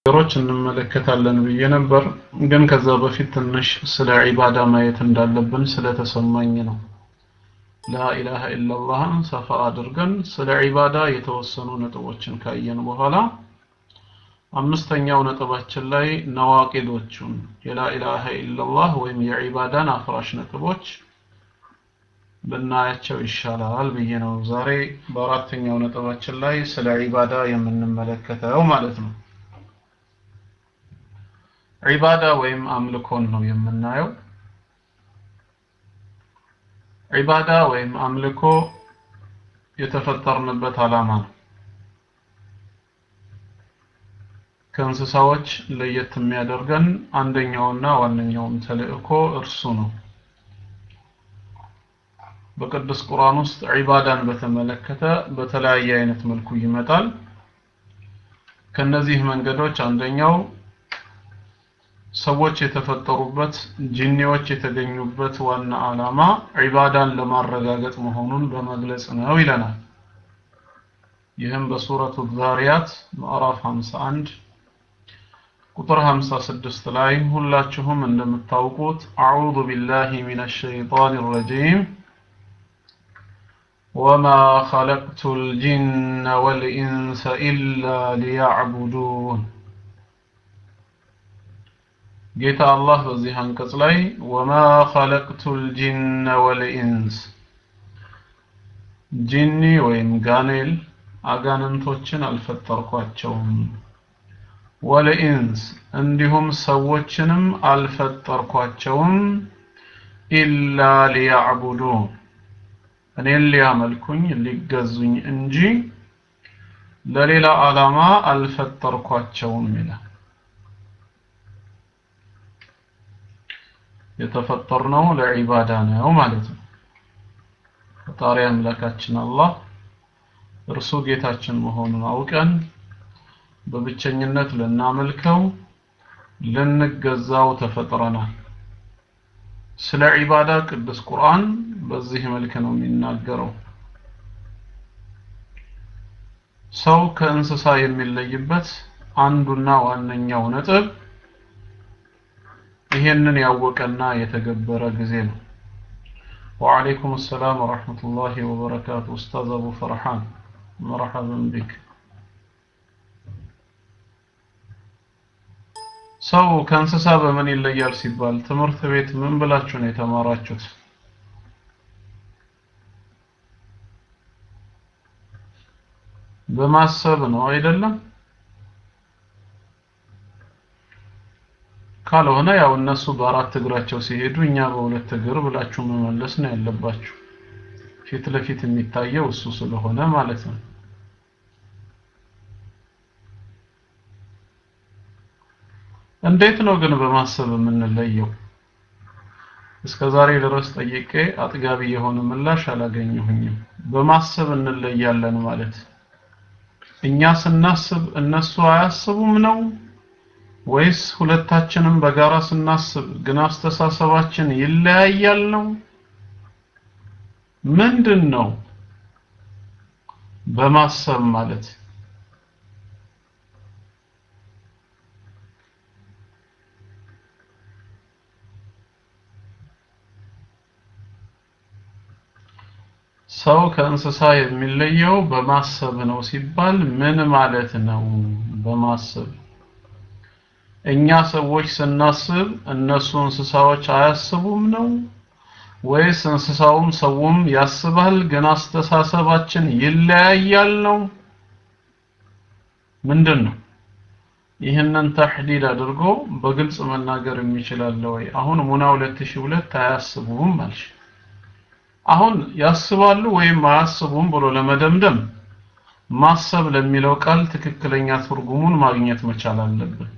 ነገሮች እንመለከታለን ብዬ ነበር ግን ከዛ በፊት ትንሽ ስለ ዒባዳ ማየት እንዳለብን ስለተሰማኝ ነው ላኢላሃ ኢላላህን ሰፋ አድርገን ስለ ዒባዳ የተወሰኑ ነጥቦችን ካየን በኋላ አምስተኛው ነጥባችን ላይ ነዋቂዶቹን የላኢላሃ ኢላላህ ወይም የዒባዳን አፍራሽ ነጥቦች ብናያቸው ይሻላል ብዬ ነው ዛሬ በአራተኛው ነጥባችን ላይ ስለ ዒባዳ የምንመለከተው ማለት ነው ዒባዳ ወይም አምልኮን ነው የምናየው ዒባዳ ወይም አምልኮ የተፈጠርንበት ዓላማ ነው ከእንስሳዎች ለየት የሚያደርገን አንደኛውና ዋነኛውም ተልእኮ እርሱ ነው በቅዱስ ቁርአን ውስጥ ዒባዳን በተመለከተ በተለያየ አይነት መልኩ ይመጣል ከነዚህ መንገዶች አንደኛው ሰዎች የተፈጠሩበት ጂኒዎች የተገኙበት ዋና ዓላማ ዒባዳን ለማረጋገጥ መሆኑን በመግለጽ ነው ይለናል ይህም በሱረቱ ዛሪያት ምዕራፍ 51 ቁጥር 56 ላይ ሁላችሁም እንደምታውቁት አዑዙ ቢላሂ ሚነ ሸይጣን ረጂም وما خلقت الجن والإنس إلا ليعبدون ጌታ አላህ በዚህ አንቀጽ ላይ ወማ ኸለቅቱ ልጅነ ወልኢንስ ጂኒ ወይም ጋኔል አጋንንቶችን አልፈጠርኳቸውም ወልኢንስ እንዲሁም ሰዎችንም አልፈጠርኳቸውም ኢላ ሊያዕቡዱን እኔን ሊያመልኩኝ ሊገዙኝ እንጂ ለሌላ ዓላማ አልፈጠርኳቸውም ይላል የተፈጠርነው ለዒባዳ ነው ማለት ነው ፈጣሪ አምላካችን አላህ እርሱ ጌታችን መሆኑን አውቀን በብቸኝነት ልናመልከው ልንገዛው ተፈጥረናል ስለ ዒባዳ ቅዱስ ቁርአን በዚህ መልክ ነው የሚናገረው ሰው ከእንስሳ የሚለይበት አንዱና ዋነኛው ነጥብ ይሄንን ያወቀና የተገበረ ጊዜ ነው وعليكم السلام ورحمة الله وبركاته أستاذ أبو فرحان مرحبا بك ሰው ከእንስሳ በምን ይለያል ሲባል ትምህርት ቤት ምን ብላችሁ ነው የተማራችሁት በማሰብ ነው አይደለም ካልሆነ ያው እነሱ በአራት እግራቸው ሲሄዱ እኛ በሁለት እግር ብላችሁ መመለስ ነው ያለባችሁ ፊት ለፊት የሚታየው እሱ ስለሆነ ማለት ነው እንዴት ነው ግን በማሰብ የምንለየው እስከ ዛሬ ድረስ ጠይቄ አጥጋቢ የሆነ ምላሽ አላገኘሁኝም በማሰብ እንለያለን ማለት እኛ ስናስብ እነሱ አያስቡም ነው ወይስ ሁለታችንም በጋራ ስናስብ ግን አስተሳሰባችን ይለያያል ነው ምንድን ነው በማሰብ ማለት ሰው ከእንስሳ የሚለየው በማሰብ ነው ሲባል ምን ማለት ነው በማሰብ እኛ ሰዎች ስናስብ እነሱ እንስሳዎች አያስቡም ነው ወይስ እንስሳውም ሰውም ያስባል ግን አስተሳሰባችን ይለያያል ነው ምንድን ነው ይህንን ተሕዲድ አድርጎ በግልጽ መናገር የሚችላለ ወይ አሁን ሙና 2002 አያስቡም አልሽ አሁን ያስባሉ ወይም አያስቡም ብሎ ለመደምደም ማሰብ ለሚለው ቃል ትክክለኛ ትርጉሙን ማግኘት መቻል አለብን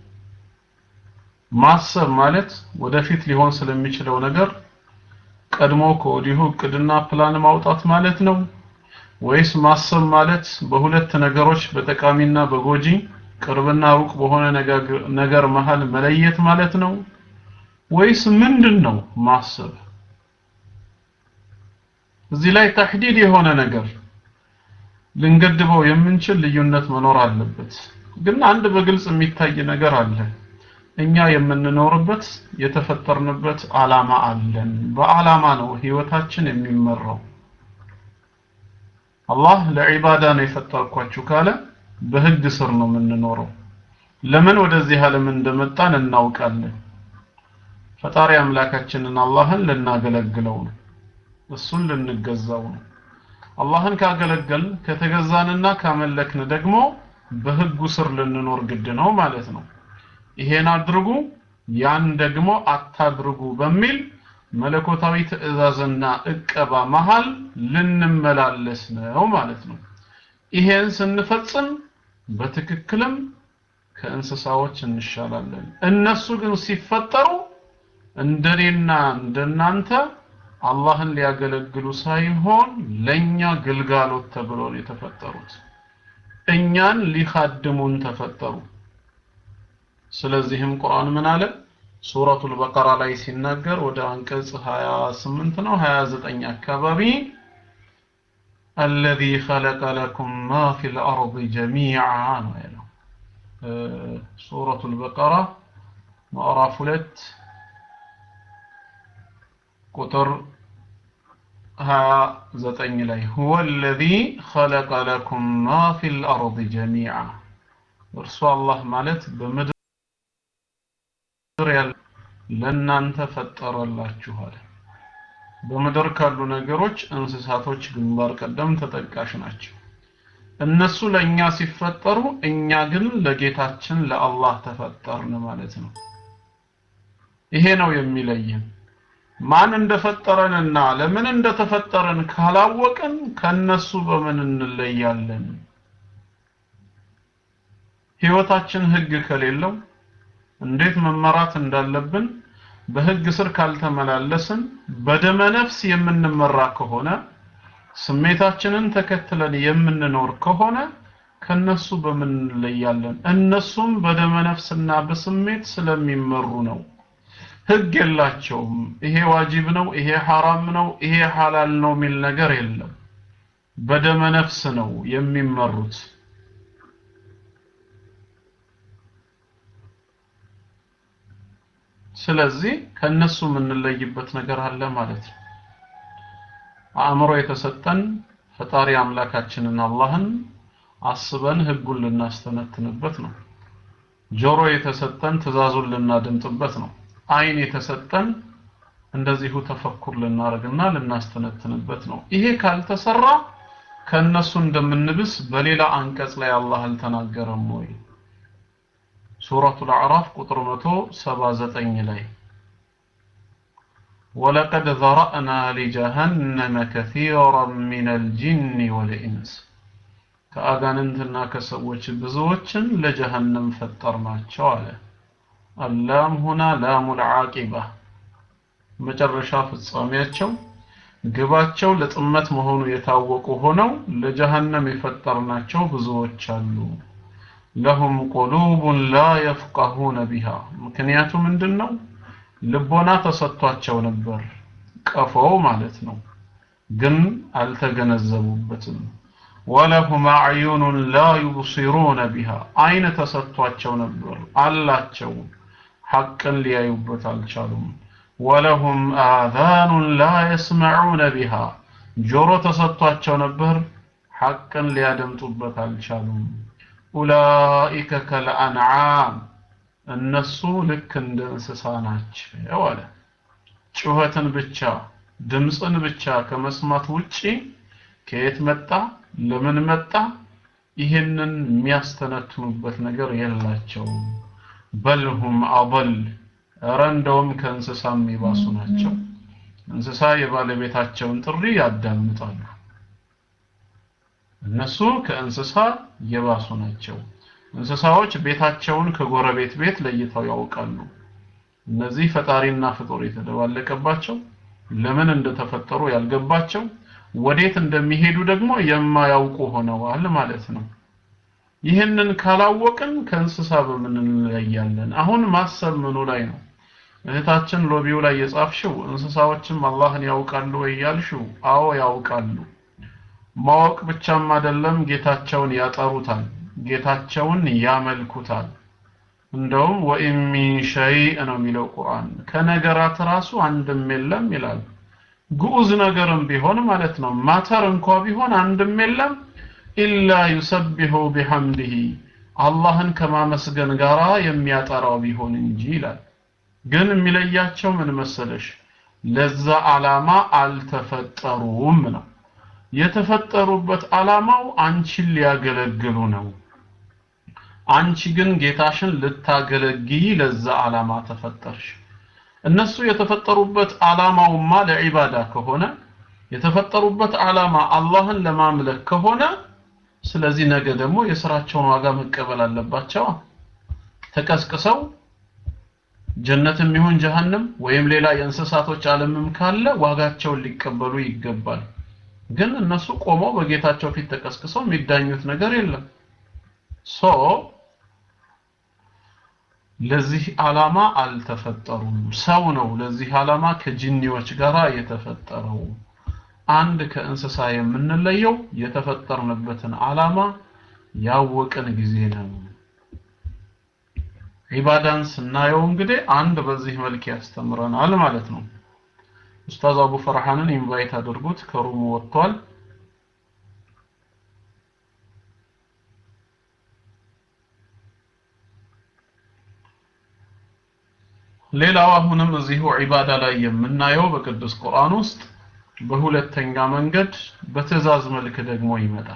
ማሰብ ማለት ወደፊት ሊሆን ስለሚችለው ነገር ቀድሞ ከወዲሁ እቅድና ፕላን ማውጣት ማለት ነው ወይስ ማሰብ ማለት በሁለት ነገሮች በጠቃሚና በጎጂ ቅርብና ሩቅ በሆነ ነገር መሃል መለየት ማለት ነው ወይስ ምንድን ነው ማሰብ እዚህ ላይ ተሕዲድ የሆነ ነገር ልንገድበው የምንችል ልዩነት መኖር አለበት ግን አንድ በግልጽ የሚታይ ነገር አለ እኛ የምንኖርበት የተፈጠርንበት አላማ አለን በአላማ ነው ህይወታችን የሚመራው አላህ ለዒባዳ ነው የፈጠርኳችሁ ካለ በህግ ስር ነው የምንኖረው ለምን ወደዚህ ዓለም እንደመጣን እናውቃለን ፈጣሪ አምላካችንን አላህን ልናገለግለው ነው እሱን ልንገዛው ነው አላህን ካገለገል ከተገዛንና ካመለክን ደግሞ በህጉ ስር ልንኖር ግድ ነው ማለት ነው ይሄን አድርጉ ያን ደግሞ አታድርጉ በሚል መለኮታዊ ትእዛዝና እቀባ መሃል ልንመላለስ ነው ማለት ነው ይሄን ስንፈጽም በትክክልም ከእንስሳዎች እንሻላለን እነሱ ግን ሲፈጠሩ እንደኔና እንደናንተ አላህን ሊያገለግሉ ሳይሆን ለኛ ግልጋሎት ተብሎ ነው የተፈጠሩት እኛን ሊኻድሙን ተፈጠሩ ስለዚህም ቁርአን ምን አለ ሱረቱል በቀራ ላይ ሲናገር ወደ አንቀጽ 28 ነው 29 አካባቢ الذي خلق لكم ما في الأرض جميعا ነው ያለው ሱረቱል በቀራ ምዕራፍ 2 ቁጥር 29 ላይ هو الذي خلق لكم ما في الأرض جميعا እርሱ አላህ ማለት በምድር ያለ ለእናንተ ፈጠረላችሁ አለ በምድር ካሉ ነገሮች እንስሳቶች ግንባር ቀደም ተጠቃሽ ናቸው እነሱ ለእኛ ሲፈጠሩ እኛ ግን ለጌታችን ለአላህ ተፈጠርን ማለት ነው ይሄ ነው የሚለየን ማን እንደፈጠረንና ለምን እንደተፈጠረን ካላወቅን ከነሱ በምን እንለያለን ህይወታችን ህግ ከሌለው እንዴት መመራት እንዳለብን በህግ ስር ካልተመላለስን በደመ ነፍስ የምንመራ ከሆነ ስሜታችንን ተከትለን የምንኖር ከሆነ ከነሱ በምን እንለያለን እነሱም በደመ ነፍስና በስሜት ስለሚመሩ ነው ህግ የላቸውም ይሄ ዋጅብ ነው ይሄ ሐራም ነው ይሄ ሐላል ነው የሚል ነገር የለም በደመ ነፍስ ነው የሚመሩት ስለዚህ ከነሱ የምንለይበት ነገር አለ ማለት ነው አእምሮ የተሰጠን ፈጣሪ አምላካችንን አላህን አስበን ህጉን ልናስተነትንበት ነው ጆሮ የተሰጠን ትእዛዙን ልናደምጥበት ነው አይን የተሰጠን እንደዚሁ ተፈኩር ልናደርግና ልናስተነትንበት ነው ይሄ ካልተሰራ ከነሱ እንደምንብስ በሌላ አንቀጽ ላይ አላህ አልተናገረም ወይ ሱረቱል አዕራፍ ቁጥር 179 ላይ ولقد ذرأنا لجهنم كثيرا من الجن والإنس ከአጋንንትና ከሰዎች ብዙዎችን ለጀሃነም ፈጠርናቸው አለ አላም ሁና ላሙል ዓቂባ መጨረሻ ፍጻሜያቸው ግባቸው ለጥመት መሆኑ የታወቁ ሆነው ለጀሃነም የፈጠርናቸው ብዙዎች አሉ ለሁም ቁሉቡን ላ የፍቀሁነ ቢሃ ምክንያቱ ምንድን ነው ልቦና ተሰጥቷቸው ነበር ቀፎው ማለት ነው ግን አልተገነዘቡበትም ወለሁም አዕዩኑን ላ ዩብሲሩነ ቢሃ አይን ተሰጥቷቸው ነበር አላቸው ሐቅን ሊያዩበት አልቻሉም ወለሁም አዛኑን ላ የስመዑነ ቢሃ ጆሮ ተሰጥቷቸው ነበር ሐቅን ሊያደምጡበት አልቻሉም ኡላኢከ ከልአንዓም እነሱ ልክ እንደ እንስሳ ናቸው አለ ጩኸትን ብቻ ድምፅን ብቻ ከመስማት ውጪ ከየት መጣ ለምን መጣ ይህንን የሚያስተነትኑበት ነገር የላቸውም በልሁም አበል እረ እንደውም ከእንስሳ የሚባሱ ናቸው እንስሳ የባለቤታቸውን ጥሪ ያዳምጣሉ እነሱ ከእንስሳ የባሱ ናቸው እንስሳዎች ቤታቸውን ከጎረቤት ቤት ለይተው ያውቃሉ እነዚህ ፈጣሪና ፍጡር የተደባለቀባቸው ለምን እንደተፈጠሩ ያልገባቸው ወዴት እንደሚሄዱ ደግሞ የማያውቁ ሆነዋል ማለት ነው ይህንን ካላወቅን ከእንስሳ በምን እንለያለን አሁን ማሰብ ምኑ ላይ ነው እህታችን ሎቢው ላይ የጻፍሽው እንስሳዎችም አላህን ያውቃሉ ወይ ያልሽው አዎ ያውቃሉ ማወቅ ብቻም አይደለም ጌታቸውን ያጠሩታል ጌታቸውን ያመልኩታል እንደውም ወኢን ሚን ሸይእ ነው የሚለው ቁርአን ከነገራት ራሱ አንድም የለም ይላል ግዑዝ ነገርም ቢሆን ማለት ነው ማተር እንኳ ቢሆን አንድም የለም ኢላ ዩሰቢሑ ቢሐምዲሂ አላህን ከማመስገን ጋራ የሚያጠራው ቢሆን እንጂ ይላል ግን የሚለያቸው ምን መሰለሽ ለዛ ዓላማ አልተፈጠሩም ነው የተፈጠሩበት ዓላማው አንቺን ሊያገለግሉ ነው አንቺ ግን ጌታሽን ልታገለግይ ለዛ ዓላማ ተፈጠርሽ እነሱ የተፈጠሩበት ዓላማውማ ለዒባዳ ከሆነ የተፈጠሩበት ዓላማ አላህን ለማምለክ ከሆነ ስለዚህ ነገ ደግሞ የስራቸውን ዋጋ መቀበል አለባቸው ተቀስቅሰው ጀነትም ይሁን ጀሃነም ወይም ሌላ የእንስሳቶች ዓለምም ካለ ዋጋቸውን ሊቀበሉ ይገባል ግን እነሱ ቆመው በጌታቸው ፊት ተቀስቅሰው የሚዳኙት ነገር የለም ሶ ለዚህ ዓላማ አልተፈጠሩም ሰው ነው ለዚህ ዓላማ ከጅኒዎች ጋር የተፈጠረው አንድ ከእንስሳ የምንለየው የተፈጠርንበትን ዓላማ ያወቅን ጊዜ ነው ዒባዳን ስናየው እንግዲህ አንድ በዚህ መልክ ያስተምረናል ማለት ነው ኡስታዝ አቡ ፈርሃንን ኢንቫይት አድርጉት ከሩሙ ወጥቷል ሌላው አሁንም እዚሁ ዒባዳ ላይ የምናየው በቅዱስ ቁርአን ውስጥ በሁለተኛ መንገድ በትእዛዝ መልክ ደግሞ ይመጣል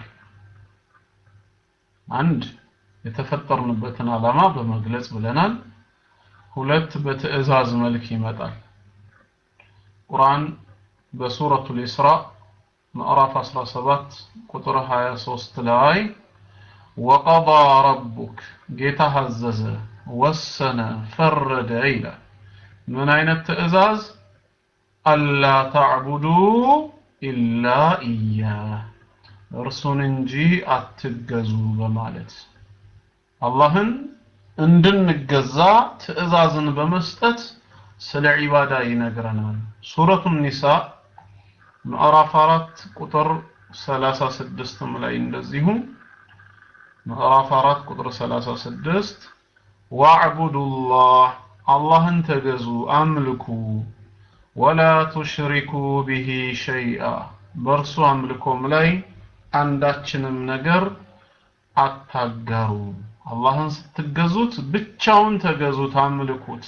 አንድ የተፈጠርንበትን ዓላማ በመግለጽ ብለናል ሁለት በትእዛዝ መልክ ይመጣል ቁርአን በሱረቱል ኢስራ ምዕራፍ 17 ቁጥር 23 ላይ ወቀضى ረቡክ ጌታ አዘዘ ወሰነ ፈረደ ይላል ምን አይነት ትእዛዝ አላ ተዕቡዱ ኢላ ኢያህ እርሱን እንጂ አትገዙ በማለት አላህን እንድንገዛ ትእዛዝን በመስጠት ስለ ዒባዳ ይነግረናል ሱረቱ ኒሳ ምዕራፍ 4 ቁጥር 36 ላይ እንደዚሁ ምዕራፍ 4 ቁጥር 36 ዋዕቡዱላህ አላህን ተገዙ አምልኩ ወላ ቱሽሪኩ ቢሂ ሸይአ በእርሱ አምልኮም ላይ አንዳችንም ነገር አታጋሩ አላህን ስትገዙት ብቻውን ተገዙት አምልኩት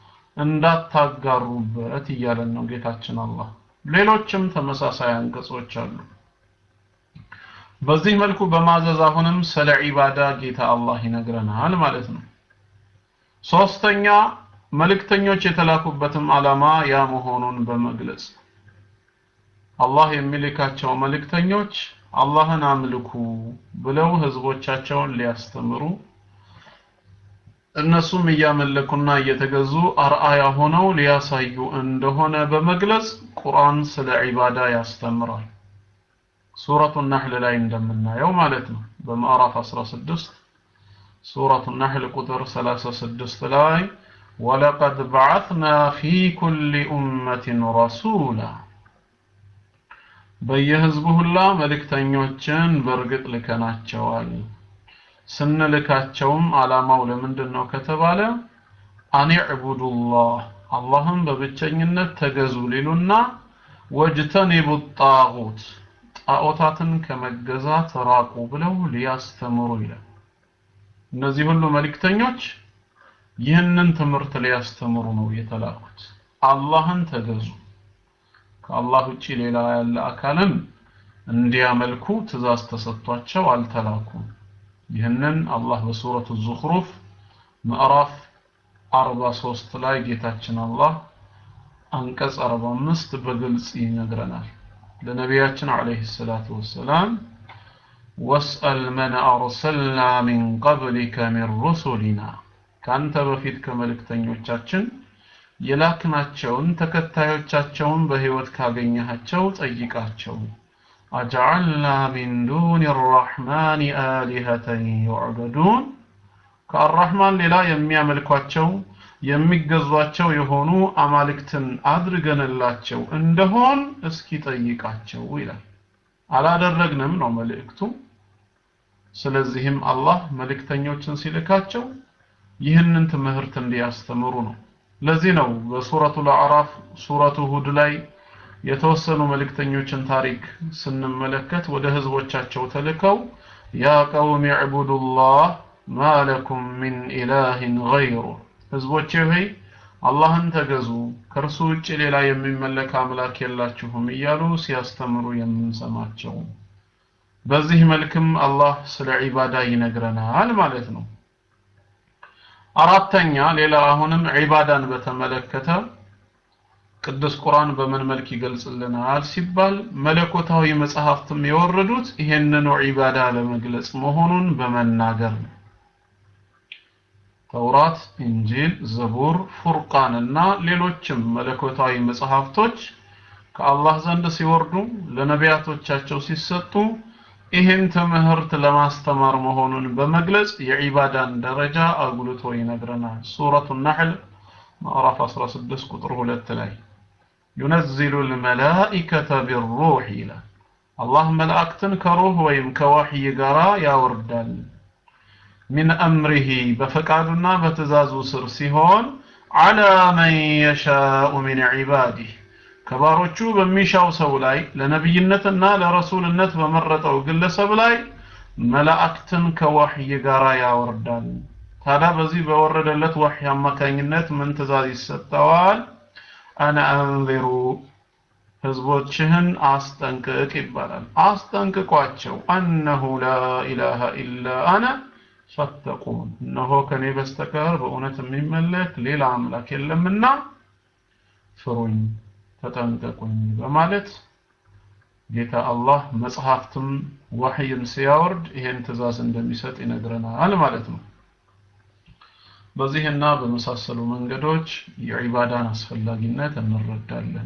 እንዳታጋሩበት እያለን ነው ጌታችን አላህ ሌሎችም ተመሳሳይ አንቀጾች አሉ በዚህ መልኩ በማዘዝ አሁንም ስለ ዒባዳ ጌታ አላህ ይነግረናል ማለት ነው ሶስተኛ መልእክተኞች የተላኩበትም ዓላማ ያ መሆኑን በመግለጽ አላህ የሚልካቸው መልእክተኞች አላህን አምልኩ ብለው ህዝቦቻቸውን ሊያስተምሩ እነሱም እያመለኩና እየተገዙ አርአያ ሆነው ሊያሳዩ እንደሆነ በመግለጽ ቁርአን ስለ ዒባዳ ያስተምራል ሱረቱ ነህል ላይ እንደምናየው ማለት ነው በምዕራፍ 16 ሱረቱ ነህል ቁጥር 36 ላይ ወለቀድ በዓትና ፊ ኩል ኡመትን ረሱላ በየህዝቡ ሁላ መልእክተኞችን በእርግጥ ልከናቸዋል ስንልካቸውም ዓላማው ለምንድን ነው ከተባለ አኒዕቡዱላህ አላህም በብቸኝነት ተገዙ ሊሉና ወጅተኒቡ ጣጉት ጣዖታትን ከመገዛት ራቁ ብለው ሊያስተምሩ ይላል እነዚህ ሁሉ መልእክተኞች ይህንን ትምህርት ሊያስተምሩ ነው የተላኩት አላህን ተገዙ ከአላህ ውጪ ሌላ ያለ አካልን እንዲያመልኩ ትእዛዝ ተሰጥቷቸው አልተላኩም ይህንን አላህ በሱረቱ ዙኽሩፍ ምዕራፍ 43 ላይ ጌታችን አላህ አንቀጽ 45 በግልጽ ይነግረናል ለነቢያችን አለይሂ ሰላቱ ወሰላም ወስአል መን አርሰልና ሚን ቀብሊከ ሚን ሩሱሊና ካንተ በፊት ከመልእክተኞቻችን የላክናቸውን ተከታዮቻቸውን በህይወት ካገኘሃቸው ጠይቃቸው አጀዐልና ሚን ዱን ራሕማን አሊሀተን ዩዕበዱን ከአራሕማን ሌላ የሚያመልኳቸው የሚገዟቸው የሆኑ አማልክትን አድርገንላቸው እንደሆን እስኪ ጠይቃቸው ይላል አላደረግንም ነው መልእክቱ ስለዚህም አላህ መልእክተኞችን ሲልካቸው ይህንን ትምህርት እንዲያስተምሩ ነው ለዚህ ነው በሱረቱ አዕራፍ ሱረቱ ሁድ ላይ የተወሰኑ መልእክተኞችን ታሪክ ስንመለከት ወደ ህዝቦቻቸው ተልከው ያ ቀውም ዕቡዱላህ ማ ለኩም ሚን ኢላህን ገይሩ ህዝቦቼ ሆይ አላህን ተገዙ ከእርሱ ውጭ ሌላ የሚመለክ አምላክ የላችሁም እያሉ ሲያስተምሩ የምንሰማቸው በዚህ መልክም አላህ ስለ ዒባዳ ይነግረናል ማለት ነው አራተኛ ሌላ አሁንም ዒባዳን በተመለከተ ቅዱስ ቁርአን በምን መልክ ይገልጽልናል ሲባል መለኮታዊ መጽሐፍትም የወረዱት ይሄንኑ ዒባዳ ለመግለጽ መሆኑን በመናገር ነው ተውራት፣ እንጂል፣ ዘቡር፣ ፉርቃን እና ሌሎችም መለኮታዊ መጽሐፍቶች ከአላህ ዘንድ ሲወርዱ ለነቢያቶቻቸው ሲሰጡ ይህን ትምህርት ለማስተማር መሆኑን በመግለጽ የዒባዳን ደረጃ አጉልቶ ይነግረናል። ሱረቱ ነሕል ምዕራፍ 16 ቁጥር 2 ላይ ዩነዚሉ ልመላኢከተ ቢሩህ ይላል። አላህ መላእክትን ከሩህ ወይም ከዋሕይ ጋራ ያወርዳል። ሚን አምሪሂ በፈቃዱና በትእዛዙ ስር ሲሆን ዐላ መን የሻኡ ሚን ዒባዲህ ከባሮቹ በሚሻው ሰው ላይ ለነብይነትና ለረሱልነት በመረጠው ግለሰብ ላይ መላእክትን ከወህይ ጋር ያወርዳል። ታዲያ በዚህ በወረደለት ወህይ አማካኝነት ምን ትእዛዝ ይሰጠዋል? አነ አንዚሩ ህዝቦችህን አስጠንቅቅ ይባላል። አስጠንቅቋቸው አነሁ ላ ኢላሃ ኢላ አነ ፈተቁን እነሆ ከኔ በስተቀር በእውነት የሚመለክ ሌላ አምላክ የለምና ፍሩኝ ተጠንቀቁኝ በማለት ጌታ አላህ መጽሐፍትም ወህይን ሲያወርድ ይሄን ትእዛዝ እንደሚሰጥ ይነግረናል ማለት ነው። በዚህና በመሳሰሉ መንገዶች የዒባዳን አስፈላጊነት እንረዳለን።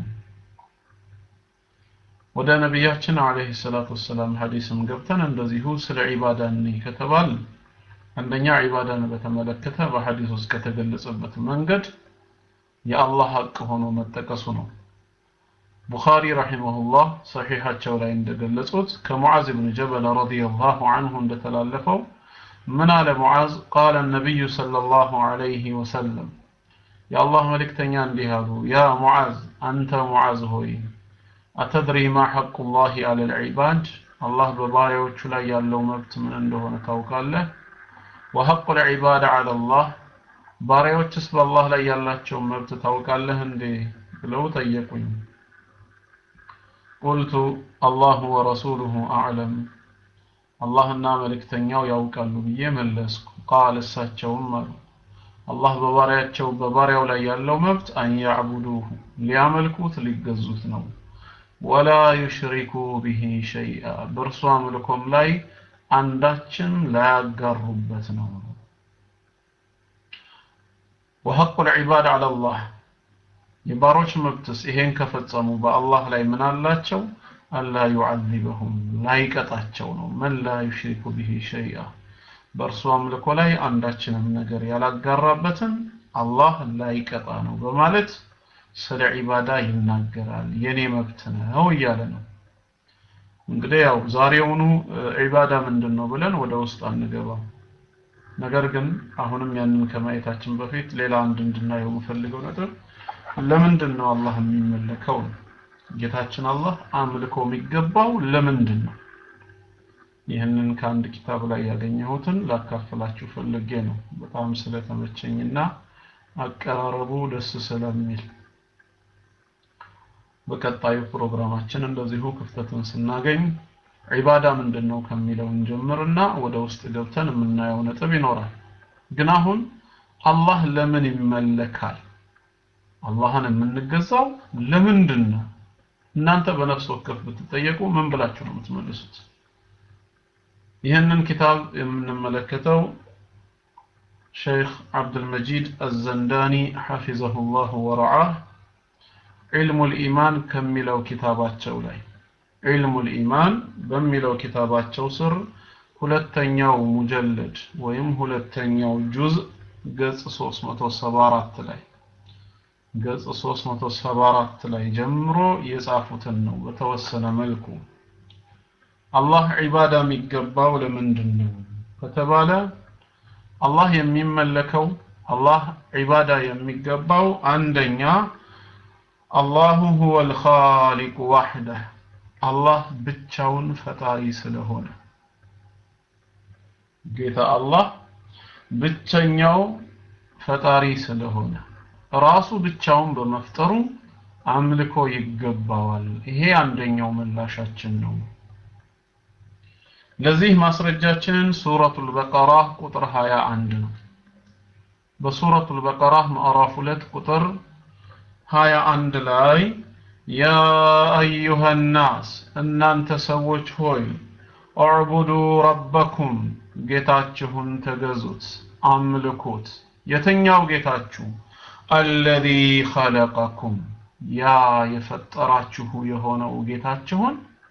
ወደ ነቢያችን አለይሂ ሰላቱ ወሰላም ሐዲስም ገብተን እንደዚሁ ስለ ዒባዳ እንይ ከተባል አንደኛ ዒባዳን በተመለከተ በሐዲስ ውስጥ ከተገለጸበት መንገድ የአላህ ሐቅ ሆኖ መጠቀሱ ነው። ቡኻሪ ረሂመሁላህ ሰሒሓቸው ላይ እንደገለጹት ከሙዓዝ ብን ጀበል ረዲየላሁ ዐንሁ እንደተላለፈው ምን አለ ሙዓዝ ቃለ ነቢዩ ሰለላሁ ዐለይሂ ወሰለም የአላህ መልእክተኛ እንዲህ አሉ ያ ሙዓዝ አንተ ሙዓዝ ሆይ አተድሪ ማ ሐቁላሂ ዐለል ዒባድ አላህ በባሪያዎቹ ላይ ያለው መብት ምን እንደሆነ ታውቃለህ ወሐቁል ዒባድ ዐለላህ ባሪያዎችስ በአላህ ላይ ያላቸውን መብት ታውቃለህ እንዴ ብለው ጠየቁኝ ቁልቱ አላሁ ወረሱሉሁ አዕለም አላህና መልእክተኛው ያውቃሉ ብዬ መለስኩ ቃል እሳቸውም አሉ አላህ በባሪያቸው በባሪያው ላይ ያለው መብት አን ያዕቡዱሁ ሊያመልኩት ሊገዙት ነው ወላ ዩሽሪኩ ቢሂ ሸይአ በእርሱ አምልኮም ላይ አንዳችን ላያጋሩበት ነው ወሐቁ ልዒባድ ዐላ ላህ የባሮች መብትስ ይሄን ከፈጸሙ በአላህ ላይ ምን አላቸው አላ ዩዓዚበሁም ላይቀጣቸው ነው መን ላ ዩሽሪኩ ቢሂ ሸይአ በእርሱ አምልኮ ላይ አንዳችንም ነገር ያላጋራበትን አላህ ላይቀጣ ነው በማለት ስለ ዒባዳ ይናገራል የኔ መብት ነው እያለ ነው እንግዲህ ያው ዛሬውኑ ዒባዳ ምንድን ነው ብለን ወደ ውስጥ አንገባም ነገር ግን አሁንም ያንን ከማየታችን በፊት ሌላ አንድ እንድናየው የምፈልገው ነጥብ ለምንድን ነው አላህ የሚመለከው ነው ጌታችን አላህ አምልኮ የሚገባው ለምንድን ነው ይህንን ከአንድ ኪታብ ላይ ያገኘሁትን ላካፍላችሁ ፈልጌ ነው በጣም ስለተመቸኝና አቀራረቡ ደስ ስለሚል በቀጣዩ ፕሮግራማችን እንደዚሁ ክፍተትን ስናገኝ ዒባዳ ምንድን ነው ከሚለው እንጀምርና ወደ ውስጥ ገብተን የምናየው ነጥብ ይኖራል ግን አሁን አላህ ለምን ይመለካል አላህን የምንገዛው ለምንድን ነው እናንተ በነፍስ ወከፍ ብትጠየቁ ምን ብላችሁ ነው የምትመልሱት ይህንን ኪታብ የምንመለከተው ሸይኽ አብዱልመጂድ አዘንዳኒ ሐፊዘሁላሁ ወረዓህ ዒልሙል ኢማን ከሚለው ኪታባቸው ላይ ዒልሙል ኢማን በሚለው ኪታባቸው ስር ሁለተኛው ሙጀለድ ወይም ሁለተኛው ጁዝ ገጽ 374 ላይ ገጽ 374 ላይ ጀምሮ የጻፉትን ነው በተወሰነ መልኩ አላህ ዒባዳ የሚገባው ለምንድን ነው ከተባለ አላህ የሚመለከው አላህ ዒባዳ የሚገባው አንደኛ አላሁ ሁወል ኻሊቁ ዋሕደህ አላህ ብቻውን ፈጣሪ ስለሆነ ጌታ አላህ ብቸኛው ፈጣሪ ስለሆነ ራሱ ብቻውን በመፍጠሩ አምልኮ ይገባዋል። ይሄ አንደኛው ምላሻችን ነው። ለዚህ ማስረጃችንን ሱረቱል በቀራ ቁጥር 21 ነው። በሱረቱል በቀራ ምዕራፍ 2 ቁጥር 21 ላይ ያ አዩሃ ናስ እናንተ ሰዎች ሆይ አዕቡዱ ረበኩም ጌታችሁን ተገዙት፣ አምልኩት። የትኛው ጌታችሁ? አለዚ ኸለቀኩም ያ የፈጠራችሁ የሆነው ጌታችሁን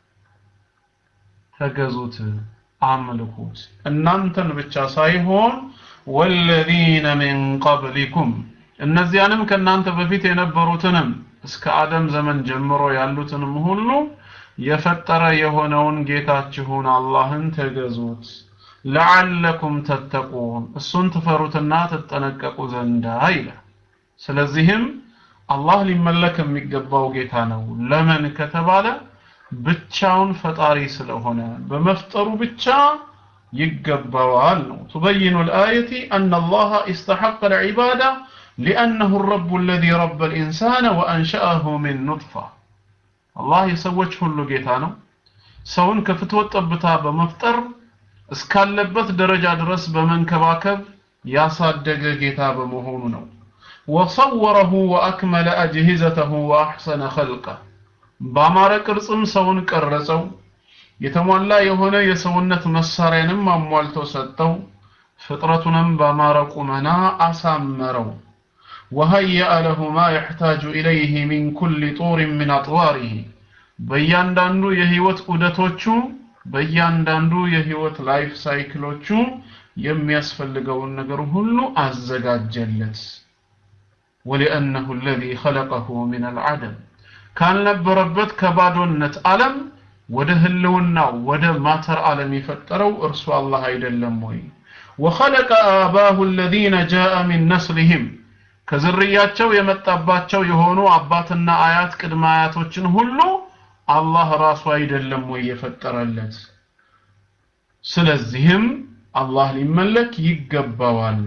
ተገዙት፣ አምልኩት። እናንተን ብቻ ሳይሆን ወለዚነ ሚን ቀብሊኩም እነዚያንም ከእናንተ በፊት የነበሩትንም እስከ አደም ዘመን ጀምሮ ያሉትንም ሁሉ የፈጠረ የሆነውን ጌታችሁን አላህን ተገዙት ለዓለኩም ተተቁን እሱን ትፈሩትና ትጠነቀቁ ዘንዳ ይላል። ስለዚህም አላህ ሊመለክ የሚገባው ጌታ ነው። ለምን ከተባለ ብቻውን ፈጣሪ ስለሆነ በመፍጠሩ ብቻ ይገባዋል ነው። تبين الآية أن الله استحق العبادة لأنه الرب الذي رب الإنسان وأنشأه من نطفة الله يسوج ሁሉ ጌታ ነው። ሰውን ከፍትወት ጠብታ በመፍጠር እስካለበት ደረጃ ድረስ በመንከባከብ ያሳደገ ጌታ በመሆኑ ነው። ወሰወረሁ ወአክመለ አጅሂዘተሁ ወአሕሰነ ኸልቀ በአማረ ቅርጽም ሰውን ቀረጸው፣ የተሟላ የሆነ የሰውነት መሳሪያንም አሟልቶ ሰጠው፣ ፍጥረቱንም በአማረ ቁመና አሳመረው። ወሀየአ ለሁ ማ የሕታጁ ኢለይህ ሚን ኩሊ ጡሪን ሚን አጥዋሪህ በእያንዳንዱ የህይወት ዑደቶቹ በእያንዳንዱ የህይወት ላይፍ ሳይክሎቹ የሚያስፈልገውን ነገር ሁሉ አዘጋጀለት። ወሊአነሁ አለዚ ኸለቀሁ ሚን አልዓደም ካልነበረበት ከባዶነት ዓለም ወደ ህልውናው ወደ ማተር ዓለም የፈጠረው እርሱ አላህ አይደለም ወይ? ወኸለቀ አባሁ አለዚነ ጃአ ሚን ነስሊሂም ከዝርያቸው የመጣባቸው የሆኑ አባትና አያት ቅድመ አያቶችን ሁሉ አላህ ራሱ አይደለም ወይ የፈጠረለት? ስለዚህም አላህ ሊመለክ ይገባዋል።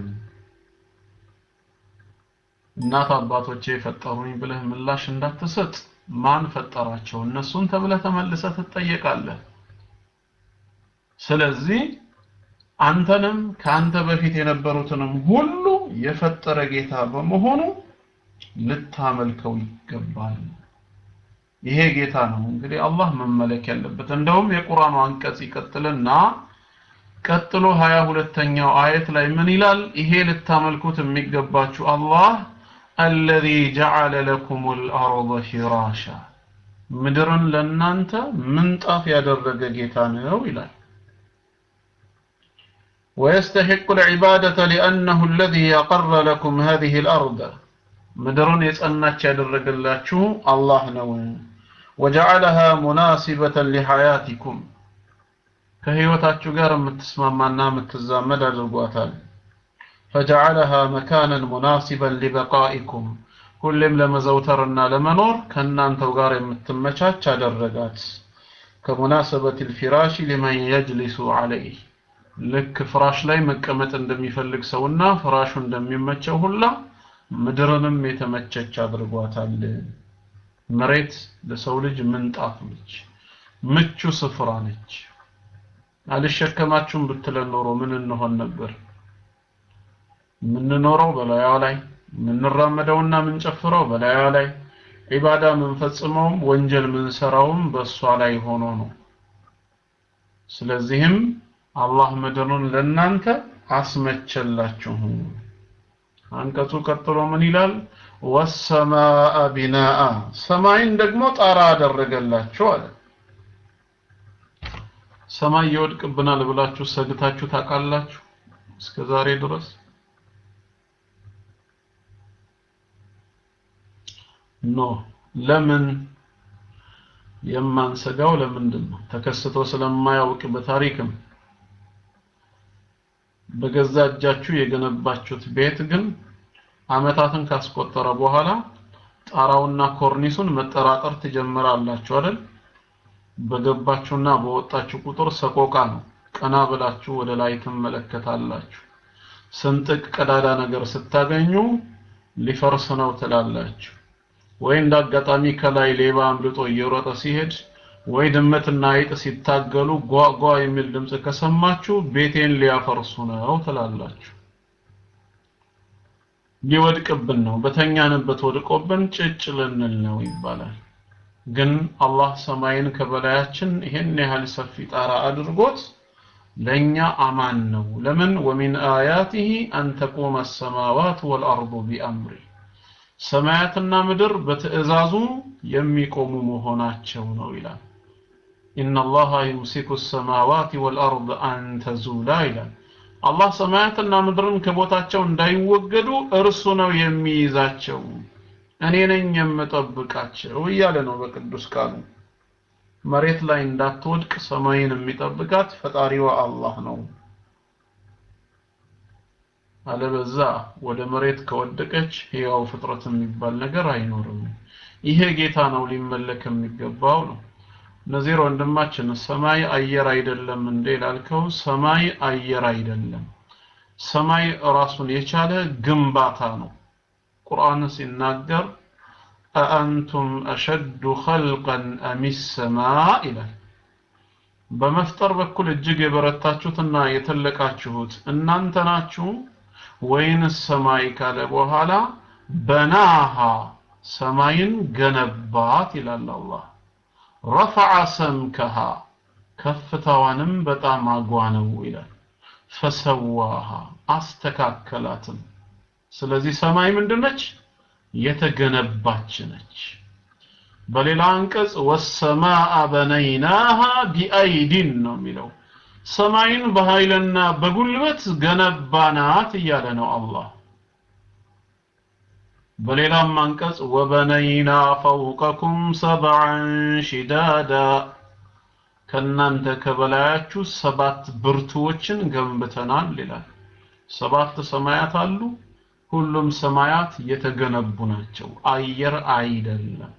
እናት አባቶቼ የፈጠሩኝ ብለህ ምላሽ እንዳትሰጥ። ማን ፈጠራቸው? እነሱን ተብለህ ተመልሰህ ትጠየቃለህ። ስለዚህ አንተንም ከአንተ በፊት የነበሩትንም ሁሉ የፈጠረ ጌታ በመሆኑ ልታመልከው ይገባል። ይሄ ጌታ ነው እንግዲህ አላህ መመለክ ያለበት። እንደውም የቁርአኑ አንቀጽ ይቀጥልና ቀጥሎ ሀያ ሁለተኛው አየት ላይ ምን ይላል? ይሄ ልታመልኩት የሚገባችሁ አላህ አለዚ ጀዐለ ለኩሙል አርደ ፊራሻ ምድርን ለእናንተ ምንጣፍ ያደረገ ጌታ ነው ይላል። ويستحق العبادة لأنه الذي أقر لكم هذه الأرض ምድርን የጸናች ያደረገላችሁ አላህ ነው። ወጀዐለሃ ሙናሲበተን ሊሐያቲኩም ከህይወታችሁ ጋር የምትስማማና የምትዛመድ አድርጓታል። ፈጀዐለሃ መካነን ሙናሲበን ሊበቃኢኩም ሁሌም ለመዘውተርና ለመኖር ከእናንተው ጋር የምትመቻች አደረጋት። ከሙናሰበት ልፊራሽ ሊመን የጅሊሱ ዐለይህ ልክ ፍራሽ ላይ መቀመጥ እንደሚፈልግ ሰውና ፍራሹ እንደሚመቸው ሁላ ምድርንም የተመቸች አድርጓታል። መሬት ለሰው ልጅ ምንጣፍ ነች፣ ምቹ ስፍራ ነች። አልሸከማችሁም ብትለን ኖሮ ምን እንሆን ነበር? የምንኖረው በላያዋ ላይ የምንራመደውና የምንጨፍረው በላያዋ ላይ ዒባዳ የምንፈጽመውም ወንጀል የምንሰራውም በእሷ ላይ ሆኖ ነው። ስለዚህም አላህ ምድሩን ለእናንተ አስመቸላችሁ። አንቀጹ ቀጥሎ ምን ይላል? ወሰማአ ቢናአ ሰማይን ደግሞ ጣራ አደረገላችሁ አለ። ሰማይ ይወድቅብናል ብላችሁ ሰግታችሁ ታውቃላችሁ? እስከ ዛሬ ድረስ ኖ። ለምን? የማንሰጋው ለምንድን ነው? ተከስቶ ስለማያውቅ በታሪክም በገዛ እጃችሁ የገነባችሁት ቤት ግን አመታትን ካስቆጠረ በኋላ ጣራውና ኮርኒሱን መጠራጠር ትጀምራላችሁ አይደል? በገባችሁና በወጣችሁ ቁጥር ሰቆቃ ነው። ቀና ብላችሁ ወደ ላይ ትመለከታላችሁ። ስንጥቅ ቀዳዳ ነገር ስታገኙ ሊፈርስ ነው ትላላችሁ። ወይ እንደ አጋጣሚ ከላይ ሌባ አምልጦ እየሮጠ ሲሄድ ወይ ድመትና አይጥ ሲታገሉ ጓጓ የሚል ድምፅ ከሰማችሁ ቤቴን ሊያፈርሱ ነው ትላላችሁ። ሊወድቅብን ነው፣ በተኛንበት ወድቆብን ጭጭ ልንል ነው ይባላል። ግን አላህ ሰማይን ከበላያችን ይሄን ያህል ሰፊ ጣራ አድርጎት ለኛ አማን ነው። ለምን ወሚን አያቲሂ አን ተቁመ ሰማዋት ወልአርዱ ቢአምሪ ሰማያትና ምድር በትእዛዙ የሚቆሙ መሆናቸው ነው ይላል። ኢነላሃ ዩምሲኩ ሰማዋት ወልአርድ አን ተዙላ ይላል። አላህ ሰማያትና ምድርን ከቦታቸው እንዳይወገዱ እርሱ ነው የሚይዛቸው፣ እኔ ነኝ የምጠብቃቸው እያለ ነው በቅዱስ ቃሉ። መሬት ላይ እንዳትወድቅ ሰማይን የሚጠብቃት ፈጣሪዋ አላህ ነው። አለበዛ ወደ መሬት ከወደቀች ሕያው ፍጥረት የሚባል ነገር አይኖርም። ይሄ ጌታ ነው ሊመለክ የሚገባው ነው። ነዚር ወንድማችን ሰማይ አየር አይደለም እንዴ ላልከው፣ ሰማይ አየር አይደለም። ሰማይ ራሱን የቻለ ግንባታ ነው። ቁርአን ሲናገር አአንቱም አሸዱ ኸልቀን አሚ ሰማ ይላል። በመፍጠር በኩል እጅግ የበረታችሁትና የተለቃችሁት እናንተ ናችሁ ወይንስ ሰማይ ካለ በኋላ በናሃ ሰማይን ገነባት ይላል አላህ። ረፈዐ ሰምከሃ ከፍታዋንም በጣም አጓነው ይላል። ፈሰዋሃ አስተካከላትም። ስለዚህ ሰማይ ምንድነች? የተገነባች ነች። በሌላ አንቀጽ ወሰማአ በነይናሃ ቢአይዲን ነው የሚለው። ሰማይን በኃይልና በጉልበት ገነባናት እያለ ነው አላህ። በሌላም አንቀጽ ወበነይና ፈውቀኩም ሰብዐን ሺዳዳ ከእናንተ ከበላያችሁ ሰባት ብርቱዎችን ገንብተናል ይላል። ሰባት ሰማያት አሉ። ሁሉም ሰማያት የተገነቡ ናቸው። አየር አይደለም።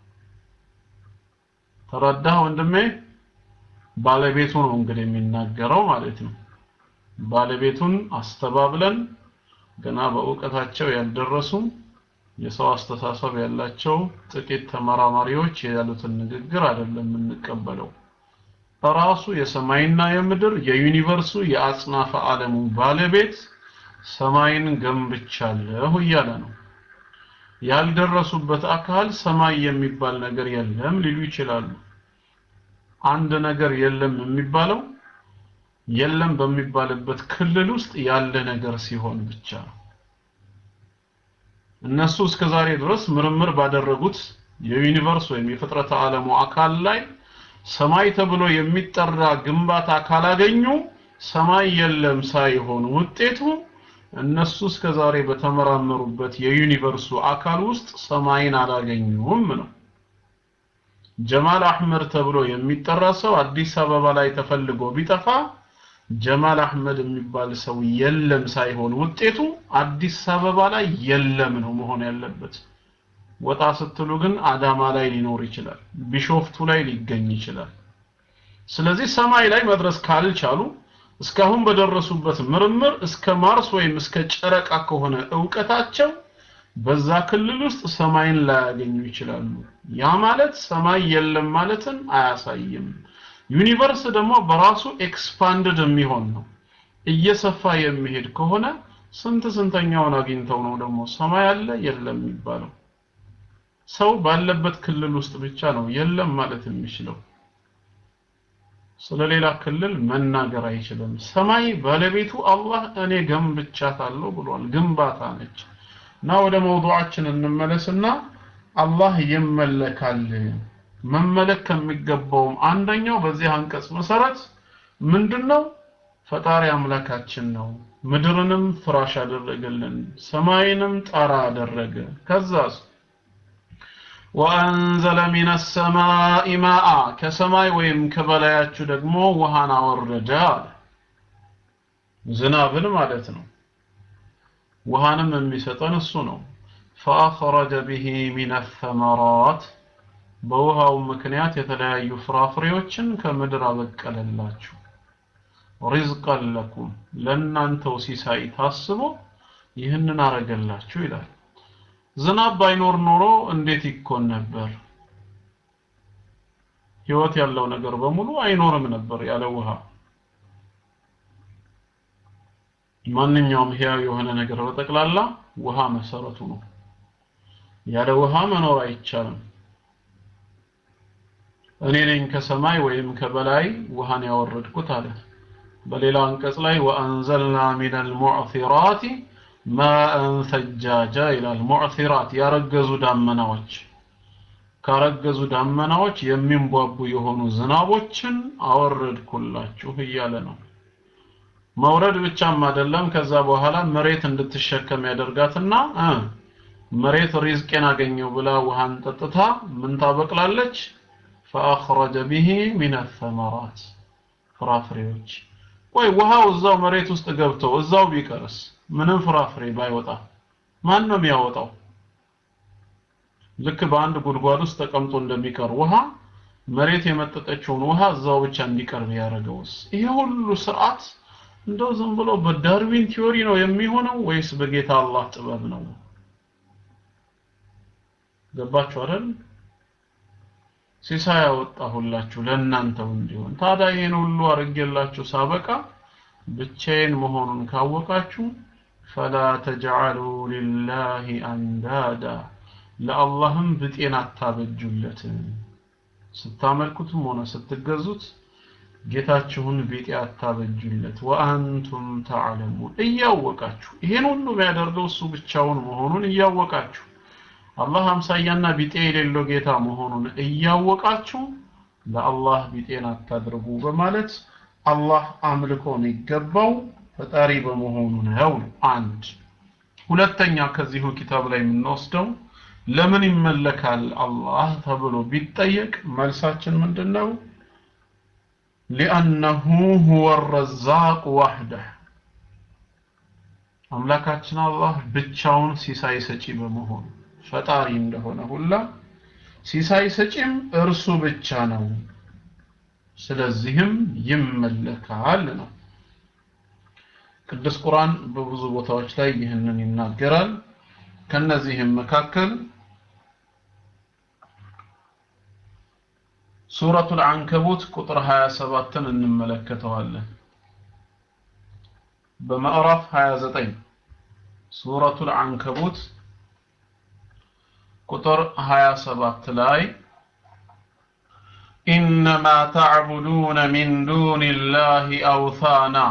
ተረዳህ ወንድሜ? ባለቤቱ ነው እንግዲህ የሚናገረው ማለት ነው። ባለቤቱን አስተባብለን ገና በእውቀታቸው ያልደረሱ የሰው አስተሳሰብ ያላቸው ጥቂት ተመራማሪዎች ያሉትን ንግግር አይደለም የምንቀበለው። ራሱ የሰማይና የምድር የዩኒቨርሱ የአጽናፈ ዓለሙ ባለቤት ሰማይን ገንብቻለሁ እያለ ነው። ያልደረሱበት አካል ሰማይ የሚባል ነገር የለም ሊሉ ይችላሉ። አንድ ነገር የለም የሚባለው የለም በሚባልበት ክልል ውስጥ ያለ ነገር ሲሆን ብቻ ነው። እነሱ እስከ ዛሬ ድረስ ምርምር ባደረጉት የዩኒቨርስ ወይም የፍጥረተ ዓለሙ አካል ላይ ሰማይ ተብሎ የሚጠራ ግንባታ ካላገኙ ሰማይ የለም ሳይሆን ውጤቱ እነሱ እስከ ዛሬ በተመራመሩበት የዩኒቨርሱ አካል ውስጥ ሰማይን አላገኙም ነው። ጀማል አህመድ ተብሎ የሚጠራ ሰው አዲስ አበባ ላይ ተፈልጎ ቢጠፋ ጀማል አህመድ የሚባል ሰው የለም ሳይሆን ውጤቱ አዲስ አበባ ላይ የለም ነው መሆን ያለበት። ወጣ ስትሉ ግን አዳማ ላይ ሊኖር ይችላል፣ ቢሾፍቱ ላይ ሊገኝ ይችላል። ስለዚህ ሰማይ ላይ መድረስ ካልቻሉ እስካሁን በደረሱበት ምርምር እስከ ማርስ ወይም እስከ ጨረቃ ከሆነ እውቀታቸው በዛ ክልል ውስጥ ሰማይን ላያገኙ ይችላሉ። ያ ማለት ሰማይ የለም ማለትን አያሳይም። ዩኒቨርስ ደግሞ በራሱ ኤክስፓንድድ የሚሆን ነው። እየሰፋ የሚሄድ ከሆነ ስንት ስንተኛውን አግኝተው ነው ደግሞ ሰማይ አለ የለም የሚባለው? ሰው ባለበት ክልል ውስጥ ብቻ ነው የለም ማለት የሚችለው። ስለሌላ ክልል መናገር አይችልም። ሰማይ ባለቤቱ አላህ እኔ ገንብቻታለሁ ብሏል። ግንባታ ነች። እና ወደ መውዱዓችን እንመለስና አላህ ይመለካል። መመለክ ከሚገባውም አንደኛው በዚህ አንቀጽ መሰረት ምንድነው? ፈጣሪ አምላካችን ነው። ምድርንም ፍራሽ አደረገልን፣ ሰማይንም ጣራ አደረገ። ከዛስ ወአንዘለ ሚነ ሰማኢ ማአ ከሰማይ ወይም ከበላያችሁ ደግሞ ውሃን አወረደ አለ ዝናብን ማለት ነው ውሃንም የሚሰጠን እሱ ነው ፈአኽረጀ ብሂ ሚነ ሰመራት በውሃው ምክንያት የተለያዩ ፍራፍሬዎችን ከምድር አበቀለላችሁ ሪዝቀን ለኩም ለእናንተው ሲሳይ ታስቦ ይህንን አረገላችሁ ይላል ዝናብ ባይኖር ኖሮ እንዴት ይኮን ነበር ህይወት ያለው ነገር በሙሉ አይኖርም ነበር ያለ ውሃ ማንኛውም ህያው የሆነ ነገር በጠቅላላ ውሃ መሰረቱ ነው ያለ ውሃ መኖር አይቻልም እኔ ነኝ ከሰማይ ወይም ከበላይ ውሃን ያወረድኩት አለ በሌላ አንቀጽ ላይ ወአንዘልና ሚነል ሙዕሲራት ማአን ሰጃጃ ይላል ሙዕሲራት ያረገዙ ዳመናዎች ካረገዙ ዳመናዎች የሚንቧቡ የሆኑ ዝናቦችን አወረድኩላችሁ እያለ ነው መውረድ ብቻም አይደለም ከዛ በኋላ መሬት እንድትሸከም ያደርጋትና እ መሬት ሪዝቄን አገኘው ብላ ውሃን ጠጥታ ምን ታበቅላለች فأخرج به من الثمرات ፍራፍሬዎች ወይ ውሃው እዛው መሬት ውስጥ ገብቶ እዛው ቢቀርስ ምንም ፍራፍሬ ባይወጣ ማን ነው የሚያወጣው ልክ በአንድ ጉድጓድ ውስጥ ተቀምጦ እንደሚቀር ውሃ መሬት የመጠጠችውን ውሃ እዛው ብቻ እንዲቀር ቢያደርገውስ ይሄ ሁሉ ስርዓት እንደው ዝም ብሎ በዳርዊን ቲዮሪ ነው የሚሆነው ወይስ በጌታ አላህ ጥበብ ነው ገባችሁ አይደል ሲሳይ ያወጣሁላችሁ ለእናንተው እንዲሆን ታዲያ ይሄን ሁሉ አርጌላችሁ ሳበቃ ብቻዬን መሆኑን ካወቃችሁ ፈላ ተጅዐሉ ሊላሂ አንዳዳ ለአላህም ብጤን አታበጁለት ስታመልኩትም ሆነ ስትገዙት ጌታችሁን ቢጤ አታበጁለት ወአንቱም ተዕለሙን እያወቃችሁ ይሄን ሁሉ የሚያደርገው እሱ ብቻውን መሆኑን እያወቃችሁ አላህ አምሳያና ቢጤ የሌለው ጌታ መሆኑን እያወቃችሁ ለአላህ ቢጤን አታድርጉ በማለት አላህ አምልኮ የሚገባው ፈጣሪ በመሆኑ ነው አንድ ሁለተኛ ከዚሁ ኪታብ ላይ የምንወስደው ለምን ይመለካል አላህ ተብሎ ቢጠየቅ መልሳችን ምንድነው ሊአነሁ ሁወ ረዛቅ ዋህደህ አምላካችን አላህ ብቻውን ሲሳይ ሰጪ በመሆኑ ፈጣሪ እንደሆነ ሁላ ሲሳይ ሰጪም እርሱ ብቻ ነው ስለዚህም ይመለካል ነው ቅዱስ ቁርአን በብዙ ቦታዎች ላይ ይህንን ይናገራል ከነዚህም መካከል ሱረቱል አንከቡት ቁጥር 27ን እንመለከተዋለን በምዕራፍ 29 ሱረቱል አንከቡት ቁጥር 27 ላይ إنما تعبدون من دون الله أوثانا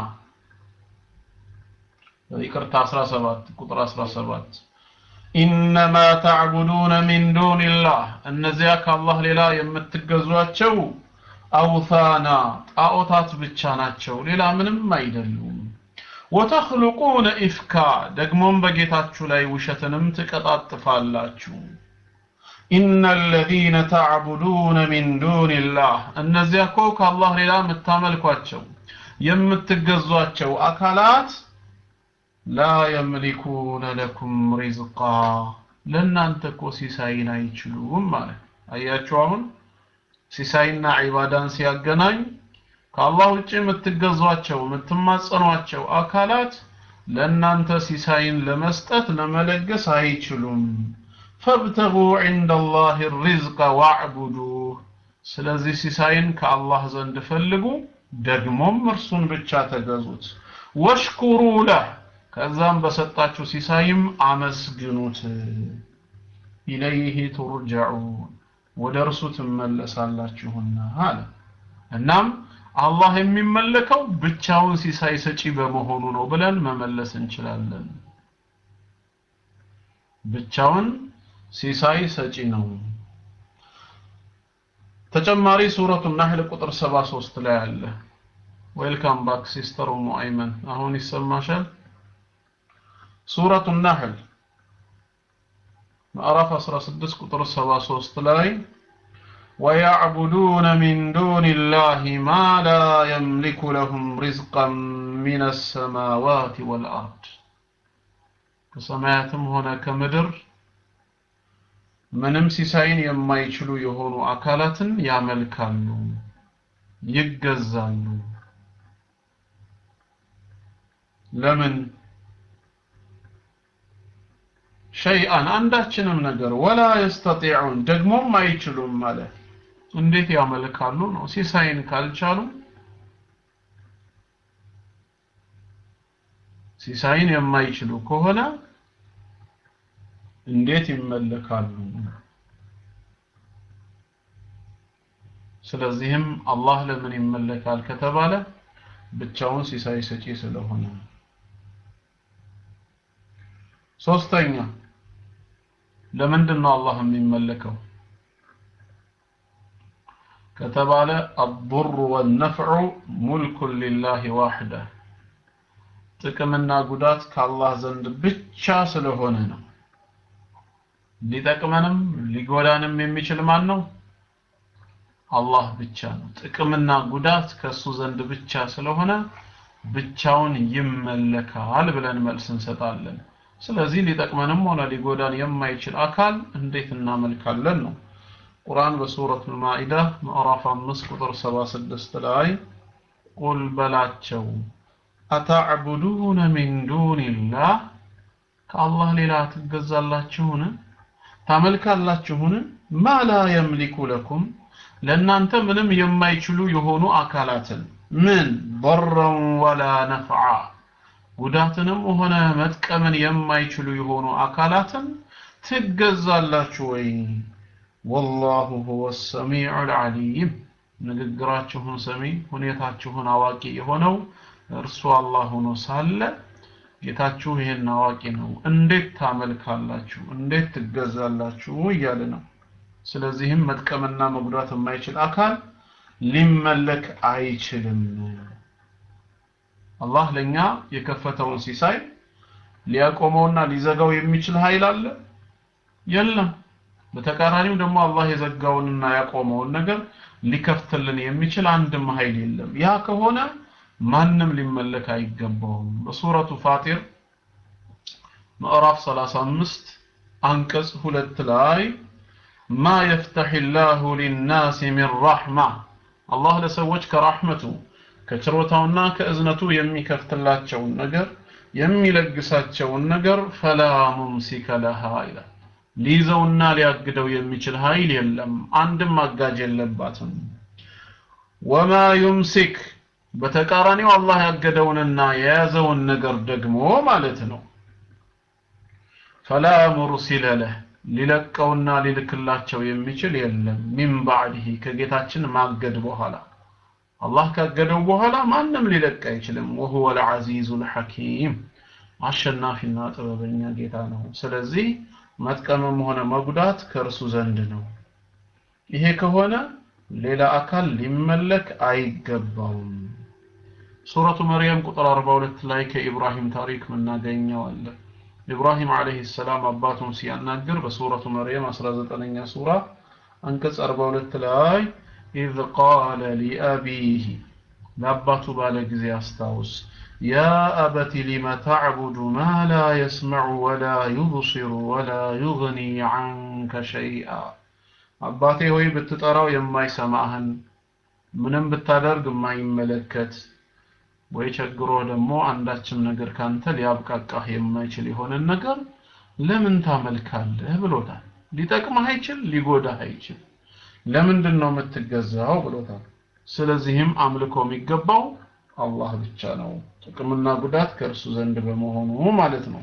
ይቅርታ 17 ቁጥር 17 إنما تعبدون من دون الله እነዚያ ከአላህ ሌላ የምትገዟቸው አውታና ጣዖታት ብቻ ናቸው ሌላ ምንም አይደሉም ወተኽልቁነ ኢፍካ ደግሞም በጌታችሁ ላይ ውሸትንም ትቀጣጥፋላችሁ ኢነ አለዚነ ተዕቡዱነ ሚን ዱንላህ እነዚያ እኮ ከአላህ ሌላ የምታመልኳቸው የምትገዟቸው አካላት ላ የምሊኩነ ለኩም ሪዝቃ ለእናንተ እኮ ሲሳይን አይችሉም ማለት አያችሁ አሁን ሲሳይና ዒባዳን ሲያገናኝ ከአላህ ውጭ የምትገዟቸው የምትማጸኗቸው አካላት ለእናንተ ሲሳይን ለመስጠት ለመለገስ አይችሉም ፈብተጉ ዒንደ አላህ ሪዝቀ ዋዕቡዱህ ስለዚህ ሲሳይን ከአላህ ዘንድ ፈልጉ ደግሞም እርሱን ብቻ ተገዙት ወሽኩሩ ለህ ከዛም በሰጣችሁ ሲሳይም አመስግኑት ኢለይህ ቱርጀዑን ወደ እርሱ ትመለሳላችሁና አለ እናም አላህ የሚመለከው ብቻውን ሲሳይ ሰጪ በመሆኑ ነው ብለን መመለስ እንችላለን ብቻውን ሲሳይ ሰጪ ነው ተጨማሪ ሱረቱ ናህል ቁጥር 73 ላይ አለ ዌልካም ባክ ሲስተር ኡሙ አይመን አሁን ይሰማሻል ሱረቱ ናህል ምዕራፍ 16 ቁጥር 73 ላይ ويعبدون من دون الله ما لا يملك لهم رزقا من السماوات والأرض ከሰማያትም ሆነ ከምድር ምንም ሲሳይን የማይችሉ የሆኑ አካላትን ያመልካሉ ይገዛሉ ለምን ሸይአን አንዳችንም ነገር ወላ የስተጢዑን ደግሞም አይችሉም ማለት እንዴት ያመልካሉ ነው ሲሳይን ካልቻሉ ሲሳይን የማይችሉ ከሆነ እንዴት ይመለካሉ ስለዚህም አላህ ለምን ይመለካል ከተባለ ብቻውን ሲሳይ ሰጪ ስለሆነ ሶስተኛ ለምንድን ነው አላህ የሚመለከው ከተባለ الضر والنفع ملك لله وحده ጥቅምና ጉዳት ከአላህ ዘንድ ብቻ ስለሆነ ነው ሊጠቅመንም ሊጎዳንም የሚችል ማን ነው አላህ ብቻ ነው ጥቅምና ጉዳት ከሱ ዘንድ ብቻ ስለሆነ ብቻውን ይመለካል ብለን መልስ እንሰጣለን ስለዚህ ሊጠቅመንም ሆነ ሊጎዳን የማይችል አካል እንዴት እናመልካለን ነው ቁርአን በሱረት ማኢዳ ምዕራፍ 5 ቁጥር 76 ላይ ቁል በላቸው አታዕቡዱነ ሚን ዱንላህ ከአላህ ሌላ ትገዛላችሁን ታመልካላችሁን ማ ላ የምሊኩ ለኩም ለእናንተ ምንም የማይችሉ የሆኑ አካላትን ምን ضرا ወላ ነፍዓ ጉዳትንም ሆነ መጥቀምን የማይችሉ የሆኑ አካላትን ትገዛላችሁ ወይ ወላሁ ሁወ ሰሚዑ ልዓሊም ንግግራችሁን ሰሚ ሁኔታችሁን አዋቂ የሆነው እርሱ አላህ ሆኖ ሳለ ጌታችሁ ይሄን አዋቂ ነው እንዴት ታመልካላችሁ እንዴት ትገዛላችሁ እያለ ነው ስለዚህም መጥቀምና መጉዳት የማይችል አካል ሊመለክ አይችልም አላህ ለኛ የከፈተውን ሲሳይ ሊያቆመውና ሊዘጋው የሚችል ኃይል አለ የለም በተቃራኒው ደግሞ አላህ የዘጋውንና ያቆመውን ነገር ሊከፍትልን የሚችል አንድም ኃይል የለም ያ ከሆነ ማንም ሊመለክ አይገባውም በሱረቱ ፋጢር ምዕራፍ 35 አንቀጽ ሁለት ላይ ማ የፍተሕ ላሁ ሊናስ ሚን ረሕማ አላህ ለሰዎች ከራሕመቱ ከችሮታውና ከእዝነቱ የሚከፍትላቸውን ነገር የሚለግሳቸውን ነገር ፈላ ሙምሲከ ለሃ ይላል ሊይዘውና ሊያግደው የሚችል ኃይል የለም አንድም አጋጅ የለባትም ወማ ዩምሲክ በተቃራኒው አላህ ያገደውንና የያዘውን ነገር ደግሞ ማለት ነው ፈላ ሙርሲለ ለህ ሊለቀውና ሊልክላቸው የሚችል የለም ሚን ባዕድህ ከጌታችን ማገድ በኋላ አላህ ካገደው በኋላ ማንም ሊለቅ አይችልም ወሁወ ልዓዚዙ ልሐኪም አሸናፊና ጥበበኛ ጌታ ነው ስለዚህ መጥቀምም ሆነ መጉዳት ከእርሱ ዘንድ ነው ይሄ ከሆነ ሌላ አካል ሊመለክ አይገባውም ሱረቱ መርየም ቁጥር 42 ላይ ከኢብራሂም ታሪክ ምናገኘው አለ ኢብራሂም አለይሂ ሰላም አባቱን ሲያናግር በሱረቱ መርየም 19ኛ ሱራ አንቀጽ 42 ላይ ኢዝ ቃለ ሊአቢህ ለአባቱ ባለ ጊዜ አስታውስ ያ አበቲ ሊመ ተዕቡዱ ማ ላ የስመዑ ወላ ዩብሲሩ ወላ ዩግኒ ዐንከ ሸይአ አባቴ ሆይ ብትጠራው የማይሰማህን ምንም ብታደርግ የማይመለከት ወይ ቸግሮ ደግሞ አንዳችም ነገር ካንተ ሊያብቃቃህ የማይችል የሆነን ነገር ለምን ታመልካለህ ብሎታል ሊጠቅምህ አይችል ሊጎዳህ አይችል ለምንድን ነው የምትገዛው ብሎታል ስለዚህም አምልኮ የሚገባው አላህ ብቻ ነው ጥቅምና ጉዳት ከእርሱ ዘንድ በመሆኑ ማለት ነው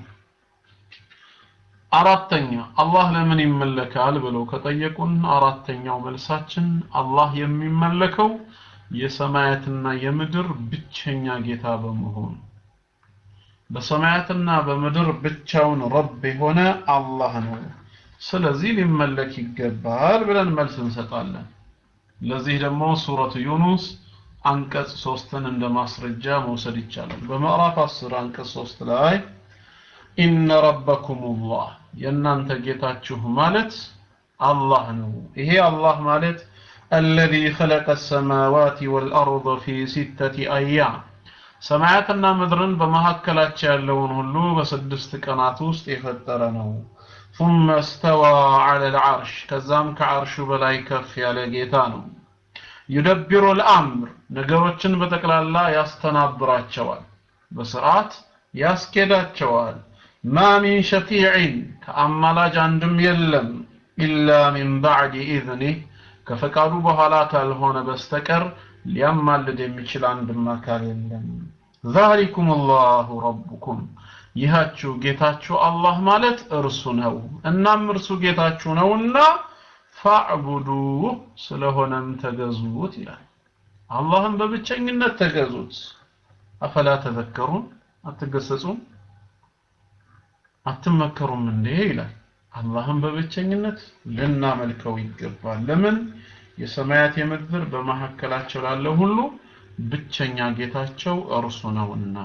አራተኛ አላህ ለምን ይመለካል ብለው ከጠየቁን አራተኛው መልሳችን አላህ የሚመለከው የሰማያትና የምድር ብቸኛ ጌታ በመሆኑ በሰማያትና በምድር ብቻውን ረብ የሆነ አላህ ነው ስለዚህ ሊመለክ ይገባል ብለን መልስ እንሰጣለን ለዚህ ደግሞ ሱረቱ ዩኑስ አንቀጽ ሶስትን እንደ ማስረጃ መውሰድ ይቻላል በምዕራፍ 10 አንቀጽ 3 ላይ ኢነ ረበኩም ላህ የእናንተ ጌታችሁ ማለት አላህ ነው ይሄ አላህ ማለት الذي خلق السماوات والأرض في ستة أيام ሰማያትና ምድርን በመካከላቸው ያለውን ሁሉ በስድስት ቀናት ውስጥ የፈጠረ ነው ثم استوى على العرش ከዛም ከዓርሹ በላይ ከፍ ያለ ጌታ ነው يدبر الأمر ነገሮችን በጠቅላላ ያስተናብራቸዋል በስርዓት ያስኬዳቸዋል ማ ሚን ሸፊዕን ከአማላጅ አንድም የለም ኢላ ሚን ባዕድ ኢዝኒህ ከፈቃዱ በኋላ ካልሆነ በስተቀር ሊያማልድ የሚችል አንድም አካል የለም ዛሊኩም አላሁ ረቡኩም ይሃችሁ ጌታችሁ አላህ ማለት እርሱ ነው እናም እርሱ ጌታችሁ ነውና ፋዕቡዱ ስለሆነም ተገዙት ይላል አላህን በብቸኝነት ተገዙት አፈላ ተዘከሩን አትገሰጹም አትመከሩም እንዴ ይላል አላህን በብቸኝነት ልናመልከው ይገባል ለምን የሰማያት የምድር በመካከላቸው ላለ ሁሉ ብቸኛ ጌታቸው እርሱ ነውና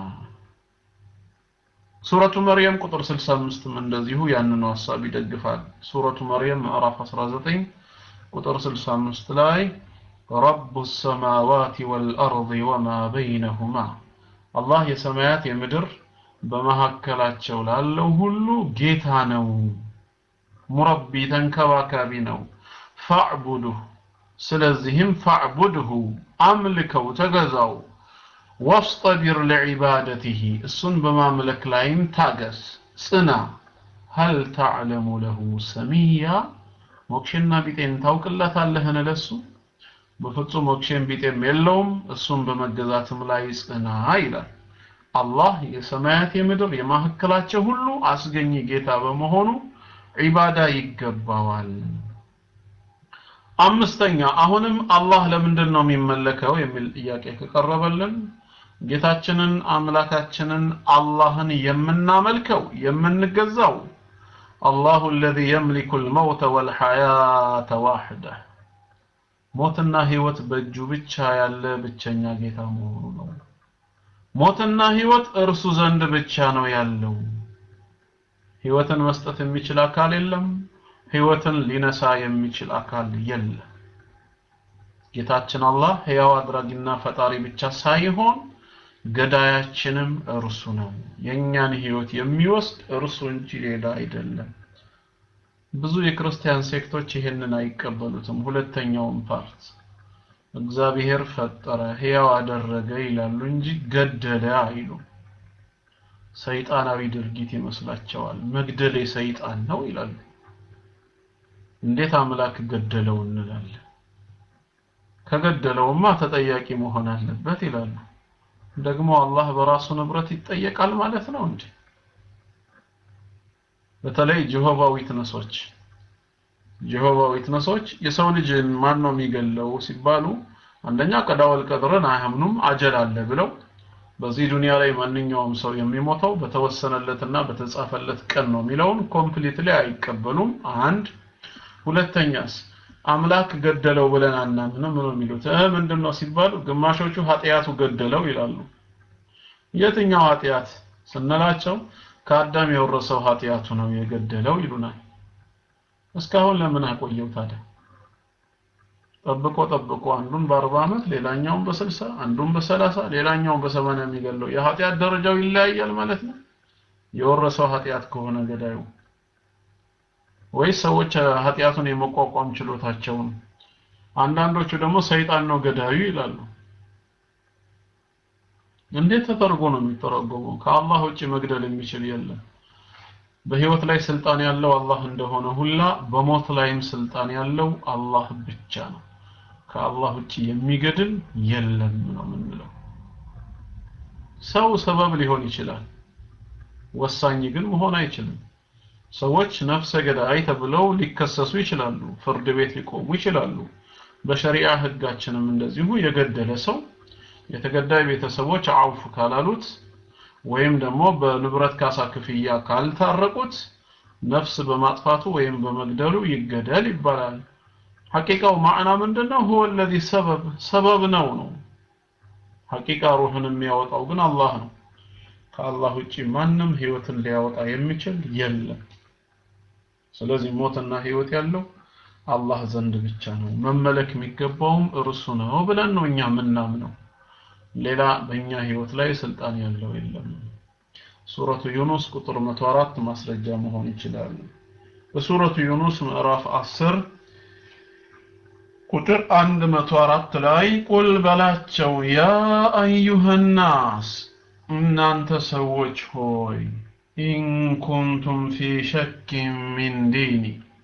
ሱረቱ መርየም ቁጥር 65 እንደዚሁ ያንኑ ሐሳብ ይደግፋል ሱረቱ መርየም ምዕራፍ 19 ቁጥር 65 ላይ ረቡ السماوات والأرض وما بينهما አላህ የሰማያት የምድር በመካከላቸው ላለው ሁሉ ጌታ ነው ሙረቢ ተንከባካቢ ነው ፈዕቡዱህ ስለዚህም ፈዕቡድሁ አምልከው ተገዛው ወስጠቢር ለዒባደትህ እሱን በማምለክ ላይም ታገስ ጽና ሀል ተዕለሙ ለሁ ሰሚያ ሞክሼና ቢጤን ታውቅለታለህን ለሱ በፍጹም ሞክሼን ቢጤም የለውም እሱን በመገዛትም ላይ ጽና ይላል አላህ የሰማያት የምድር የማዕከላቸው ሁሉ አስገኝ ጌታ በመሆኑ ዒባዳ ይገባዋል አምስተኛ አሁንም አላህ ለምንድን ነው የሚመለከው የሚል ጥያቄ ከቀረበልን ጌታችንን አምላካችንን አላህን የምናመልከው የምንገዛው አላሁ الذي يملك الموت والحياة وحده ሞትና ህይወት በእጁ ብቻ ያለ ብቸኛ ጌታ መሆኑ ነው ሞትና ህይወት እርሱ ዘንድ ብቻ ነው ያለው ህይወትን መስጠት የሚችል አካል የለም ህይወትን ሊነሳ የሚችል አካል የለም ጌታችን አላህ ህያው አድራጊና ፈጣሪ ብቻ ሳይሆን ገዳያችንም እርሱ ነው የኛን ህይወት የሚወስድ እርሱ እንጂ ሌላ አይደለም ብዙ የክርስቲያን ሴክቶች ይሄንን አይቀበሉትም ሁለተኛውን ፓርት እግዚአብሔር ፈጠረ ህያው አደረገ ይላሉ እንጂ ገደለ አይሉ ሰይጣናዊ ድርጊት ይመስላቸዋል መግደል የሰይጣን ነው ይላሉ እንዴት አምላክ ገደለው እንላለን ከገደለውማ ተጠያቂ መሆን አለበት ይላሉ ደግሞ አላህ በራሱ ንብረት ይጠየቃል ማለት ነው እንዴ በተለይ ጀሆቫ ዊትነሶች ጀሆቫ ዊትነሶች የሰው ልጅ ማን ነው የሚገለው ሲባሉ አንደኛ ቀዳወል ቀድርን አያምኑም አጀል አለ ብለው በዚህ ዱንያ ላይ ማንኛውም ሰው የሚሞተው በተወሰነለትና በተጻፈለት ቀን ነው የሚለውን ኮምፕሊትሊ አይቀበሉም አንድ ሁለተኛስ አምላክ ገደለው ብለን አናምንም ነው የሚሉት እ ምንድነው ሲባሉ ግማሾቹ ኃጢያቱ ገደለው ይላሉ የትኛው ኃጢያት ስንላቸው ከአዳም የወረሰው ኃጢያቱ ነው የገደለው ይሉናል እስካሁን ለምን አቆየው ታዲያ ጠብቆ ጠብቆ አንዱን በአርባ ዓመት ሌላኛውን በስልሳ አንዱን በሰላሳ ሌላኛውን በሰማንያ የሚገለው የኃጢአት ደረጃው ይለያያል ማለት ነው የወረሰው ኃጢአት ከሆነ ገዳዩ ወይስ ሰዎች ኃጢአቱን የመቋቋም ችሎታቸውን አንዳንዶቹ ደግሞ ሰይጣን ነው ገዳዩ ይላሉ እንዴት ተተርጎ ነው የሚተረጎመው ከአላህ ውጭ መግደል የሚችል የለም በህይወት ላይ ስልጣን ያለው አላህ እንደሆነ ሁላ በሞት ላይም ስልጣን ያለው አላህ ብቻ ነው ከአላህ ውጭ የሚገድል የለም ነው የምንለው ሰው ሰበብ ሊሆን ይችላል ወሳኝ ግን መሆን አይችልም ሰዎች ነፍሰ ገዳይ ተብለው ሊከሰሱ ይችላሉ ፍርድ ቤት ሊቆሙ ይችላሉ በሸሪዓ ህጋችንም እንደዚሁ የገደለ ሰው የተገዳይ ቤተሰቦች አውፍ ካላሉት ወይም ደግሞ በንብረት ካሳ ክፍያ ካልታረቁት ነፍስ በማጥፋቱ ወይም በመግደሉ ይገደል ይባላል ሐቂቃው ማዕና ምንድነው هو الذي ሰበብ ሰበብ ነው ነው ሐቂቃ ሩህን የሚያወጣው ግን አላህ ነው ከአላህ ውጪ ማንም ህይወትን ሊያወጣ የሚችል የለም ስለዚህ ሞትና ህይወት ያለው አላህ ዘንድ ብቻ ነው መመለክ የሚገባውም እርሱ ነው ብለን ነው እኛ ምናምነው ሌላ በእኛ ህይወት ላይ ስልጣን ያለው የለም ሱረቱ ዩኑስ ቁጥር 104 ማስረጃ መሆን ይችላል በሱረቱ ዩኑስ ምዕራፍ 10 ቁጥር 104 ላይ ቁል በላቸው ያ አዩሃናስ እናንተ ሰዎች ሆይ ኢን ኩንቱም ፊ ሸኪን ሚን ዲኒ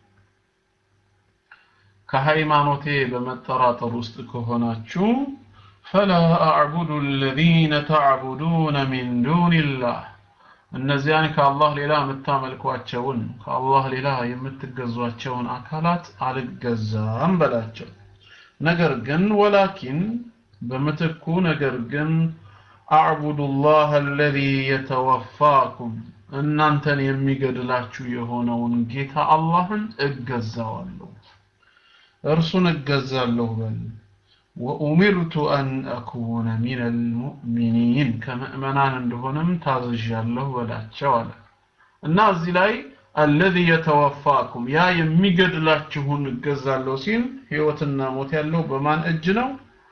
ከሃይማኖቴ በመጠራጠር ውስጥ ከሆናችሁ ፈላ አዕቡዱ አለዚነ ተዕቡዱነ ሚን ዱንላህ እነዚያን ከአላህ ሌላ የምታመልኳቸውን ከአላህ ሌላ የምትገዟቸውን አካላት አልገዛም በላቸው ነገር ግን ወላኪን በምትኩ ነገር ግን አዕቡዱ ላህ አለዚ የተወፋኩም እናንተን የሚገድላችሁ የሆነውን ጌታ አላህን እገዛዋለሁ እርሱን እገዛለሁ በል ወኡሚርቱ አን አኩነ ሚን አልሙእሚኒን ከምእመናን እንደሆነም ታዝዣለሁ በላቸው አለ እና እዚህ ላይ አለዚ የተወፋኩም ያ የሚገድላችሁን እገዛለሁ ሲል ህይወትና ሞት ያለው በማን እጅ ነው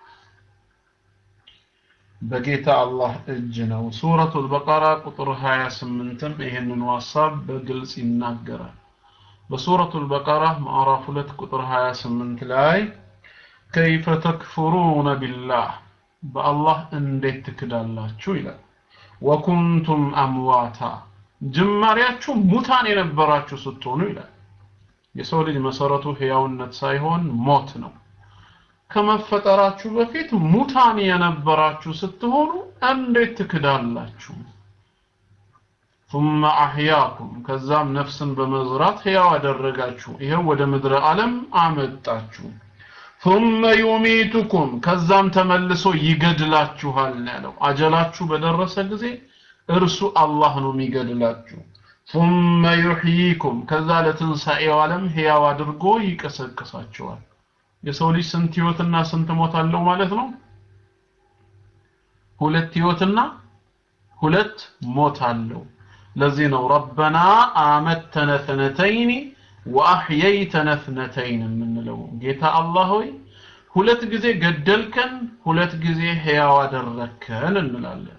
በጌታ አላህ እጅ ነው ሱረቱል በቀራ ቁጥር 28ም ይህንን ሐሳብ በግልጽ ይናገራል በሱረቱል በቀራ ምዕራፍ 2 ቁጥር 28 ላይ ከይፈ ተክፍሩነ ቢላህ በአላህ እንዴት ትክዳላችሁ ይላል ወኩንቱም አምዋታ ጅማሬያችሁ ሙታን የነበራችሁ ስትሆኑ ይላል የሰው ልጅ መሰረቱ ህያውነት ሳይሆን ሞት ነው ከመፈጠራችሁ በፊት ሙታን የነበራችሁ ስትሆኑ እንዴት ትክዳላችሁ ثم አህያኩም ከዛም ነፍስን በመዝራት ህያው አደረጋችሁ ይሄው ወደ ምድረ ዓለም አመጣችሁ ثم يميتكم ከዛም ተመልሶ ይገድላችኋል ያለው አጀላችሁ በደረሰ ጊዜ እርሱ አላህ ነው የሚገድላችሁ ثم يحييكم ከዛ ለትንሣኤው ዓለም ህያው አድርጎ ይቀሰቅሳችኋል የሰው ልጅ ስንት ህይወትና ስንት ሞት አለው ማለት ነው ሁለት ህይወትና ሁለት ሞት አለው ለዚህ ነው ረበና አመተነ ተነተይኒ ወአህየይተነ እትነተይን የምንለው ጌታ አላህ ሆይ ሁለት ጊዜ ገደልከን ሁለት ጊዜ ህያው አደረከን እንላለን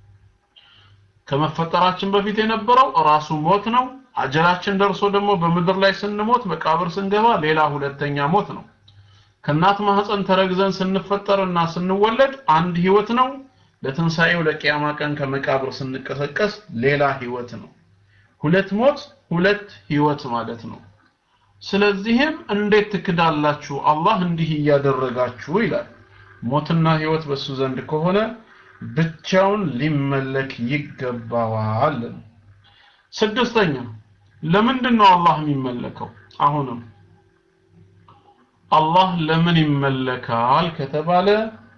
ከመፈጠራችን በፊት የነበረው ራሱ ሞት ነው አጀላችን ደርሶ ደግሞ በምድር ላይ ስንሞት መቃብር ስንገባ ሌላ ሁለተኛ ሞት ነው ከእናት ማህፀን ተረግዘን ስንፈጠርና ስንወለድ አንድ ህይወት ነው ለትንሣኤው ለቂያማ ቀን ከመቃብር ስንቀሰቀስ ሌላ ህይወት ነው ሁለት ሞት ሁለት ህይወት ማለት ነው ስለዚህም እንዴት ትክዳላችሁ አላህ እንዲህ እያደረጋችሁ ይላል ሞትና ህይወት በሱ ዘንድ ከሆነ ብቻውን ሊመለክ ይገባዋል ስድስተኛ ለምንድን ነው አላህ የሚመለከው አሁንም አላህ ለምን ይመለካል ከተባለ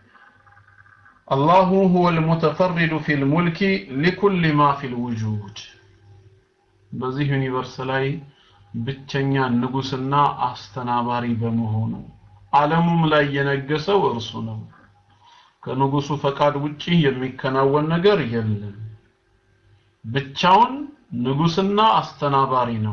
አላሁ ሁወ ልሙተፈሪዱ ፊ ልሙልኪ ሊኩል ማ ፊ ልውጁድ በዚህ ዩኒቨርስ ላይ ብቸኛ ንጉስና አስተናባሪ በመሆኑ ዓለሙም ላይ የነገሰው እርሱ ነው ከንጉሱ ፈቃድ ውጪ የሚከናወን ነገር የለም ብቻውን ንጉስና አስተናባሪ ነው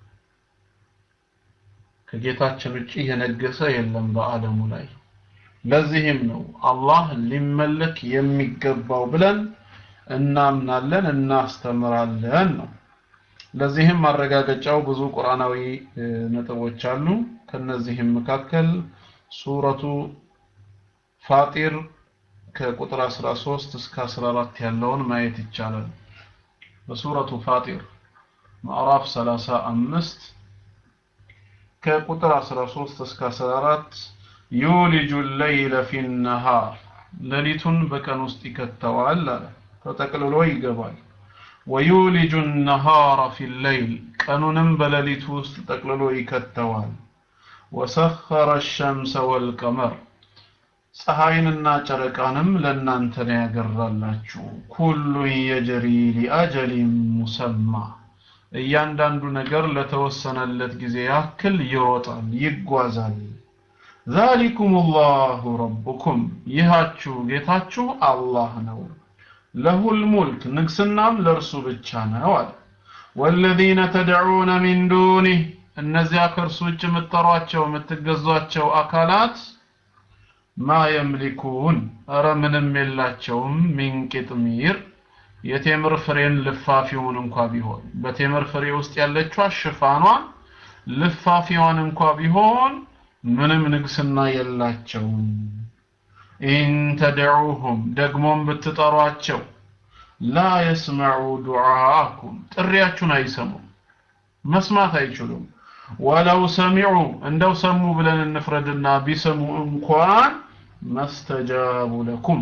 ከጌታችን ውጪ የነገሰ የለም በአለሙ ላይ ለዚህም ነው አላህ ሊመለክ የሚገባው ብለን እናምናለን እናስተምራለን ነው ለዚህም ማረጋገጫው ብዙ ቁርአናዊ ነጥቦች አሉ ከነዚህም መካከል ሱረቱ ፋጢር ከቁጥር 13 እስከ 14 ያለውን ማየት ይቻላል በሱረቱ ፋጢር ምዕራፍ 35 ከቁጥር 13 እስከ 14 ዩሊጁ ለይለ ፊ ነሃር ሌሊቱን በቀን ውስጥ ይከተዋል አለ ተጠቅልሎ ይገባል ወዩሊጁ ነሃረ ፊ ለይል ቀኑንም በሌሊቱ ውስጥ ጠቅልሎ ይከተዋል ወሰኸረ ሸምሰ ወልቀመር ፀሐይንና ጨረቃንም ለእናንተ ነው ያገራላችሁ ኩሉ የጀሪ ሊአጀሊን ሙሰማ እያንዳንዱ ነገር ለተወሰነለት ጊዜ ያክል ይሮጣል ይጓዛል ዛሊኩም ላሁ ረቡኩም ይሃችሁ ጌታችሁ አላህ ነው ለሁል ሙልክ ንግስናም ለእርሱ ብቻ ነው አለ ወለዚነ ተድዑነ ሚን ዱኒህ እነዚያ ከእርሱ ውጭ የምትጠሯቸው የምትገዟቸው አካላት ማ የምሊኩን እረ ምንም የላቸውም ሚን ቂጥሚር የቴምር ፍሬን ልፋፊውን እንኳ ቢሆን በቴምር ፍሬ ውስጥ ያለችዋ ሽፋኗን ልፋፊዋን እንኳ ቢሆን ምንም ንግስና የላቸውም ኢን ተድዑሁም ደግሞም ብትጠሯቸው ላ የስመዑ ዱዓአኩም ጥሪያችሁን አይሰሙም መስማት አይችሉም ወለው ሰሚዑ እንደው ሰሙ ብለን እንፍረድና ቢሰሙ እንኳን መስተጃቡ ለኩም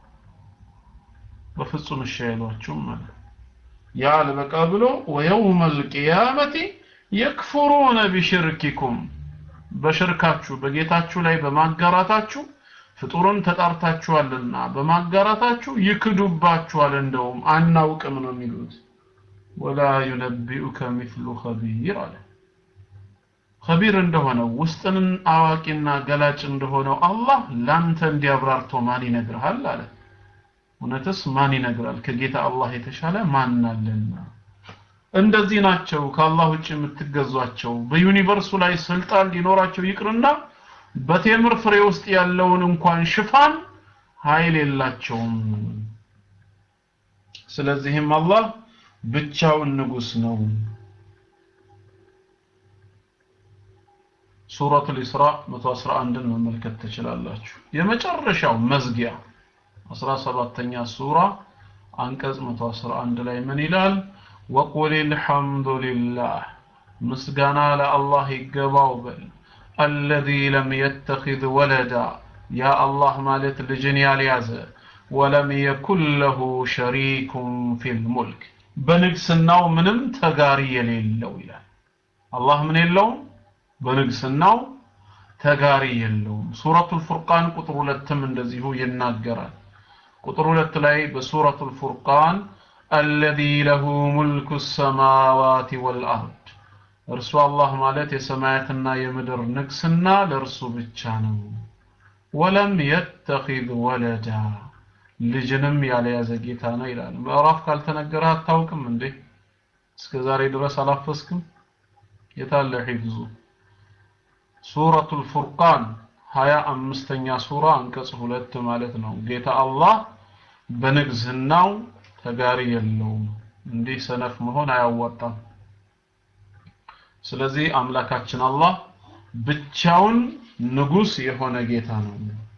በፍጹም እሺ አይሏችሁም ማለት ያ አልበቃ ብሎ ወየውመ ልቅያመቲ የክፍሩነ ቢሽርኪኩም በሽርካችሁ በጌታችሁ ላይ በማጋራታችሁ ፍጡሩን ተጣርታችኋልና በማጋራታችሁ ይክዱባችኋል እንደውም አናውቅም ነው የሚሉት ወላ ዩነቢኡከ ሚስሉ ኸቢር አለ ኸቢር እንደሆነው ውስጥን አዋቂና ገላጭ እንደሆነው አላህ ላንተ እንዲያብራርቶ ማን ይነግርሃል አለ እውነትስ ማን ይነግራል ከጌታ አላህ የተሻለ ማን አለና እንደዚህ ናቸው ከአላህ ውጭ የምትገዟቸው በዩኒቨርሱ ላይ ስልጣን ሊኖራቸው ይቅርና በቴምር ፍሬ ውስጥ ያለውን እንኳን ሽፋን ኃይል የላቸውም ስለዚህም አላህ ብቻውን ንጉስ ነው ሱረቱል ኢስራ 111ን መመልከት ትችላላችሁ የመጨረሻው መዝጊያ 17ኛ ሱራ አንቀጽ 111 ላይ ምን ይላል ወቁል الحمدلله ምስጋና ለአላህ ይገባው በል الذي لم يتخذ ولدا يا الله ማለት ልጅን ያልያዘ ولم يكن له شريك في الملك በንግስናው ምንም ተጋሪ የሌለው ይላል አላህ ምን የለውም በንግስናው ተጋሪ የለውም ሱረቱል ፉርቃን ቁጥር ሁለትም እንደዚሁ ይናገራል ቁጥር ሁለት ላይ በሱረቱል ፉርቃን الذي له ملك السماوات والأرض እርሱ አላህ ማለት የሰማያትና የምድር ንግስና ለእርሱ ብቻ ነው ወለም የተኺዝ ወለዳ ልጅንም ያልያዘ ጌታ ነው ይላል ምዕራፍ ካልተነገረ አታውቅም እንዴ እስከ ዛሬ ድረስ አላፈስክም የታለ ሒፍዙ ሱረቱል ፉርቃን ሀያ አምስተኛ ሱራ አንቀጽ ሁለት ማለት ነው ጌታ አላህ በንግስናው ተጋሪ የለውም እንዲህ ሰነፍ መሆን አያዋጣም ስለዚህ አምላካችን አላህ ብቻውን ንጉስ የሆነ ጌታ ነው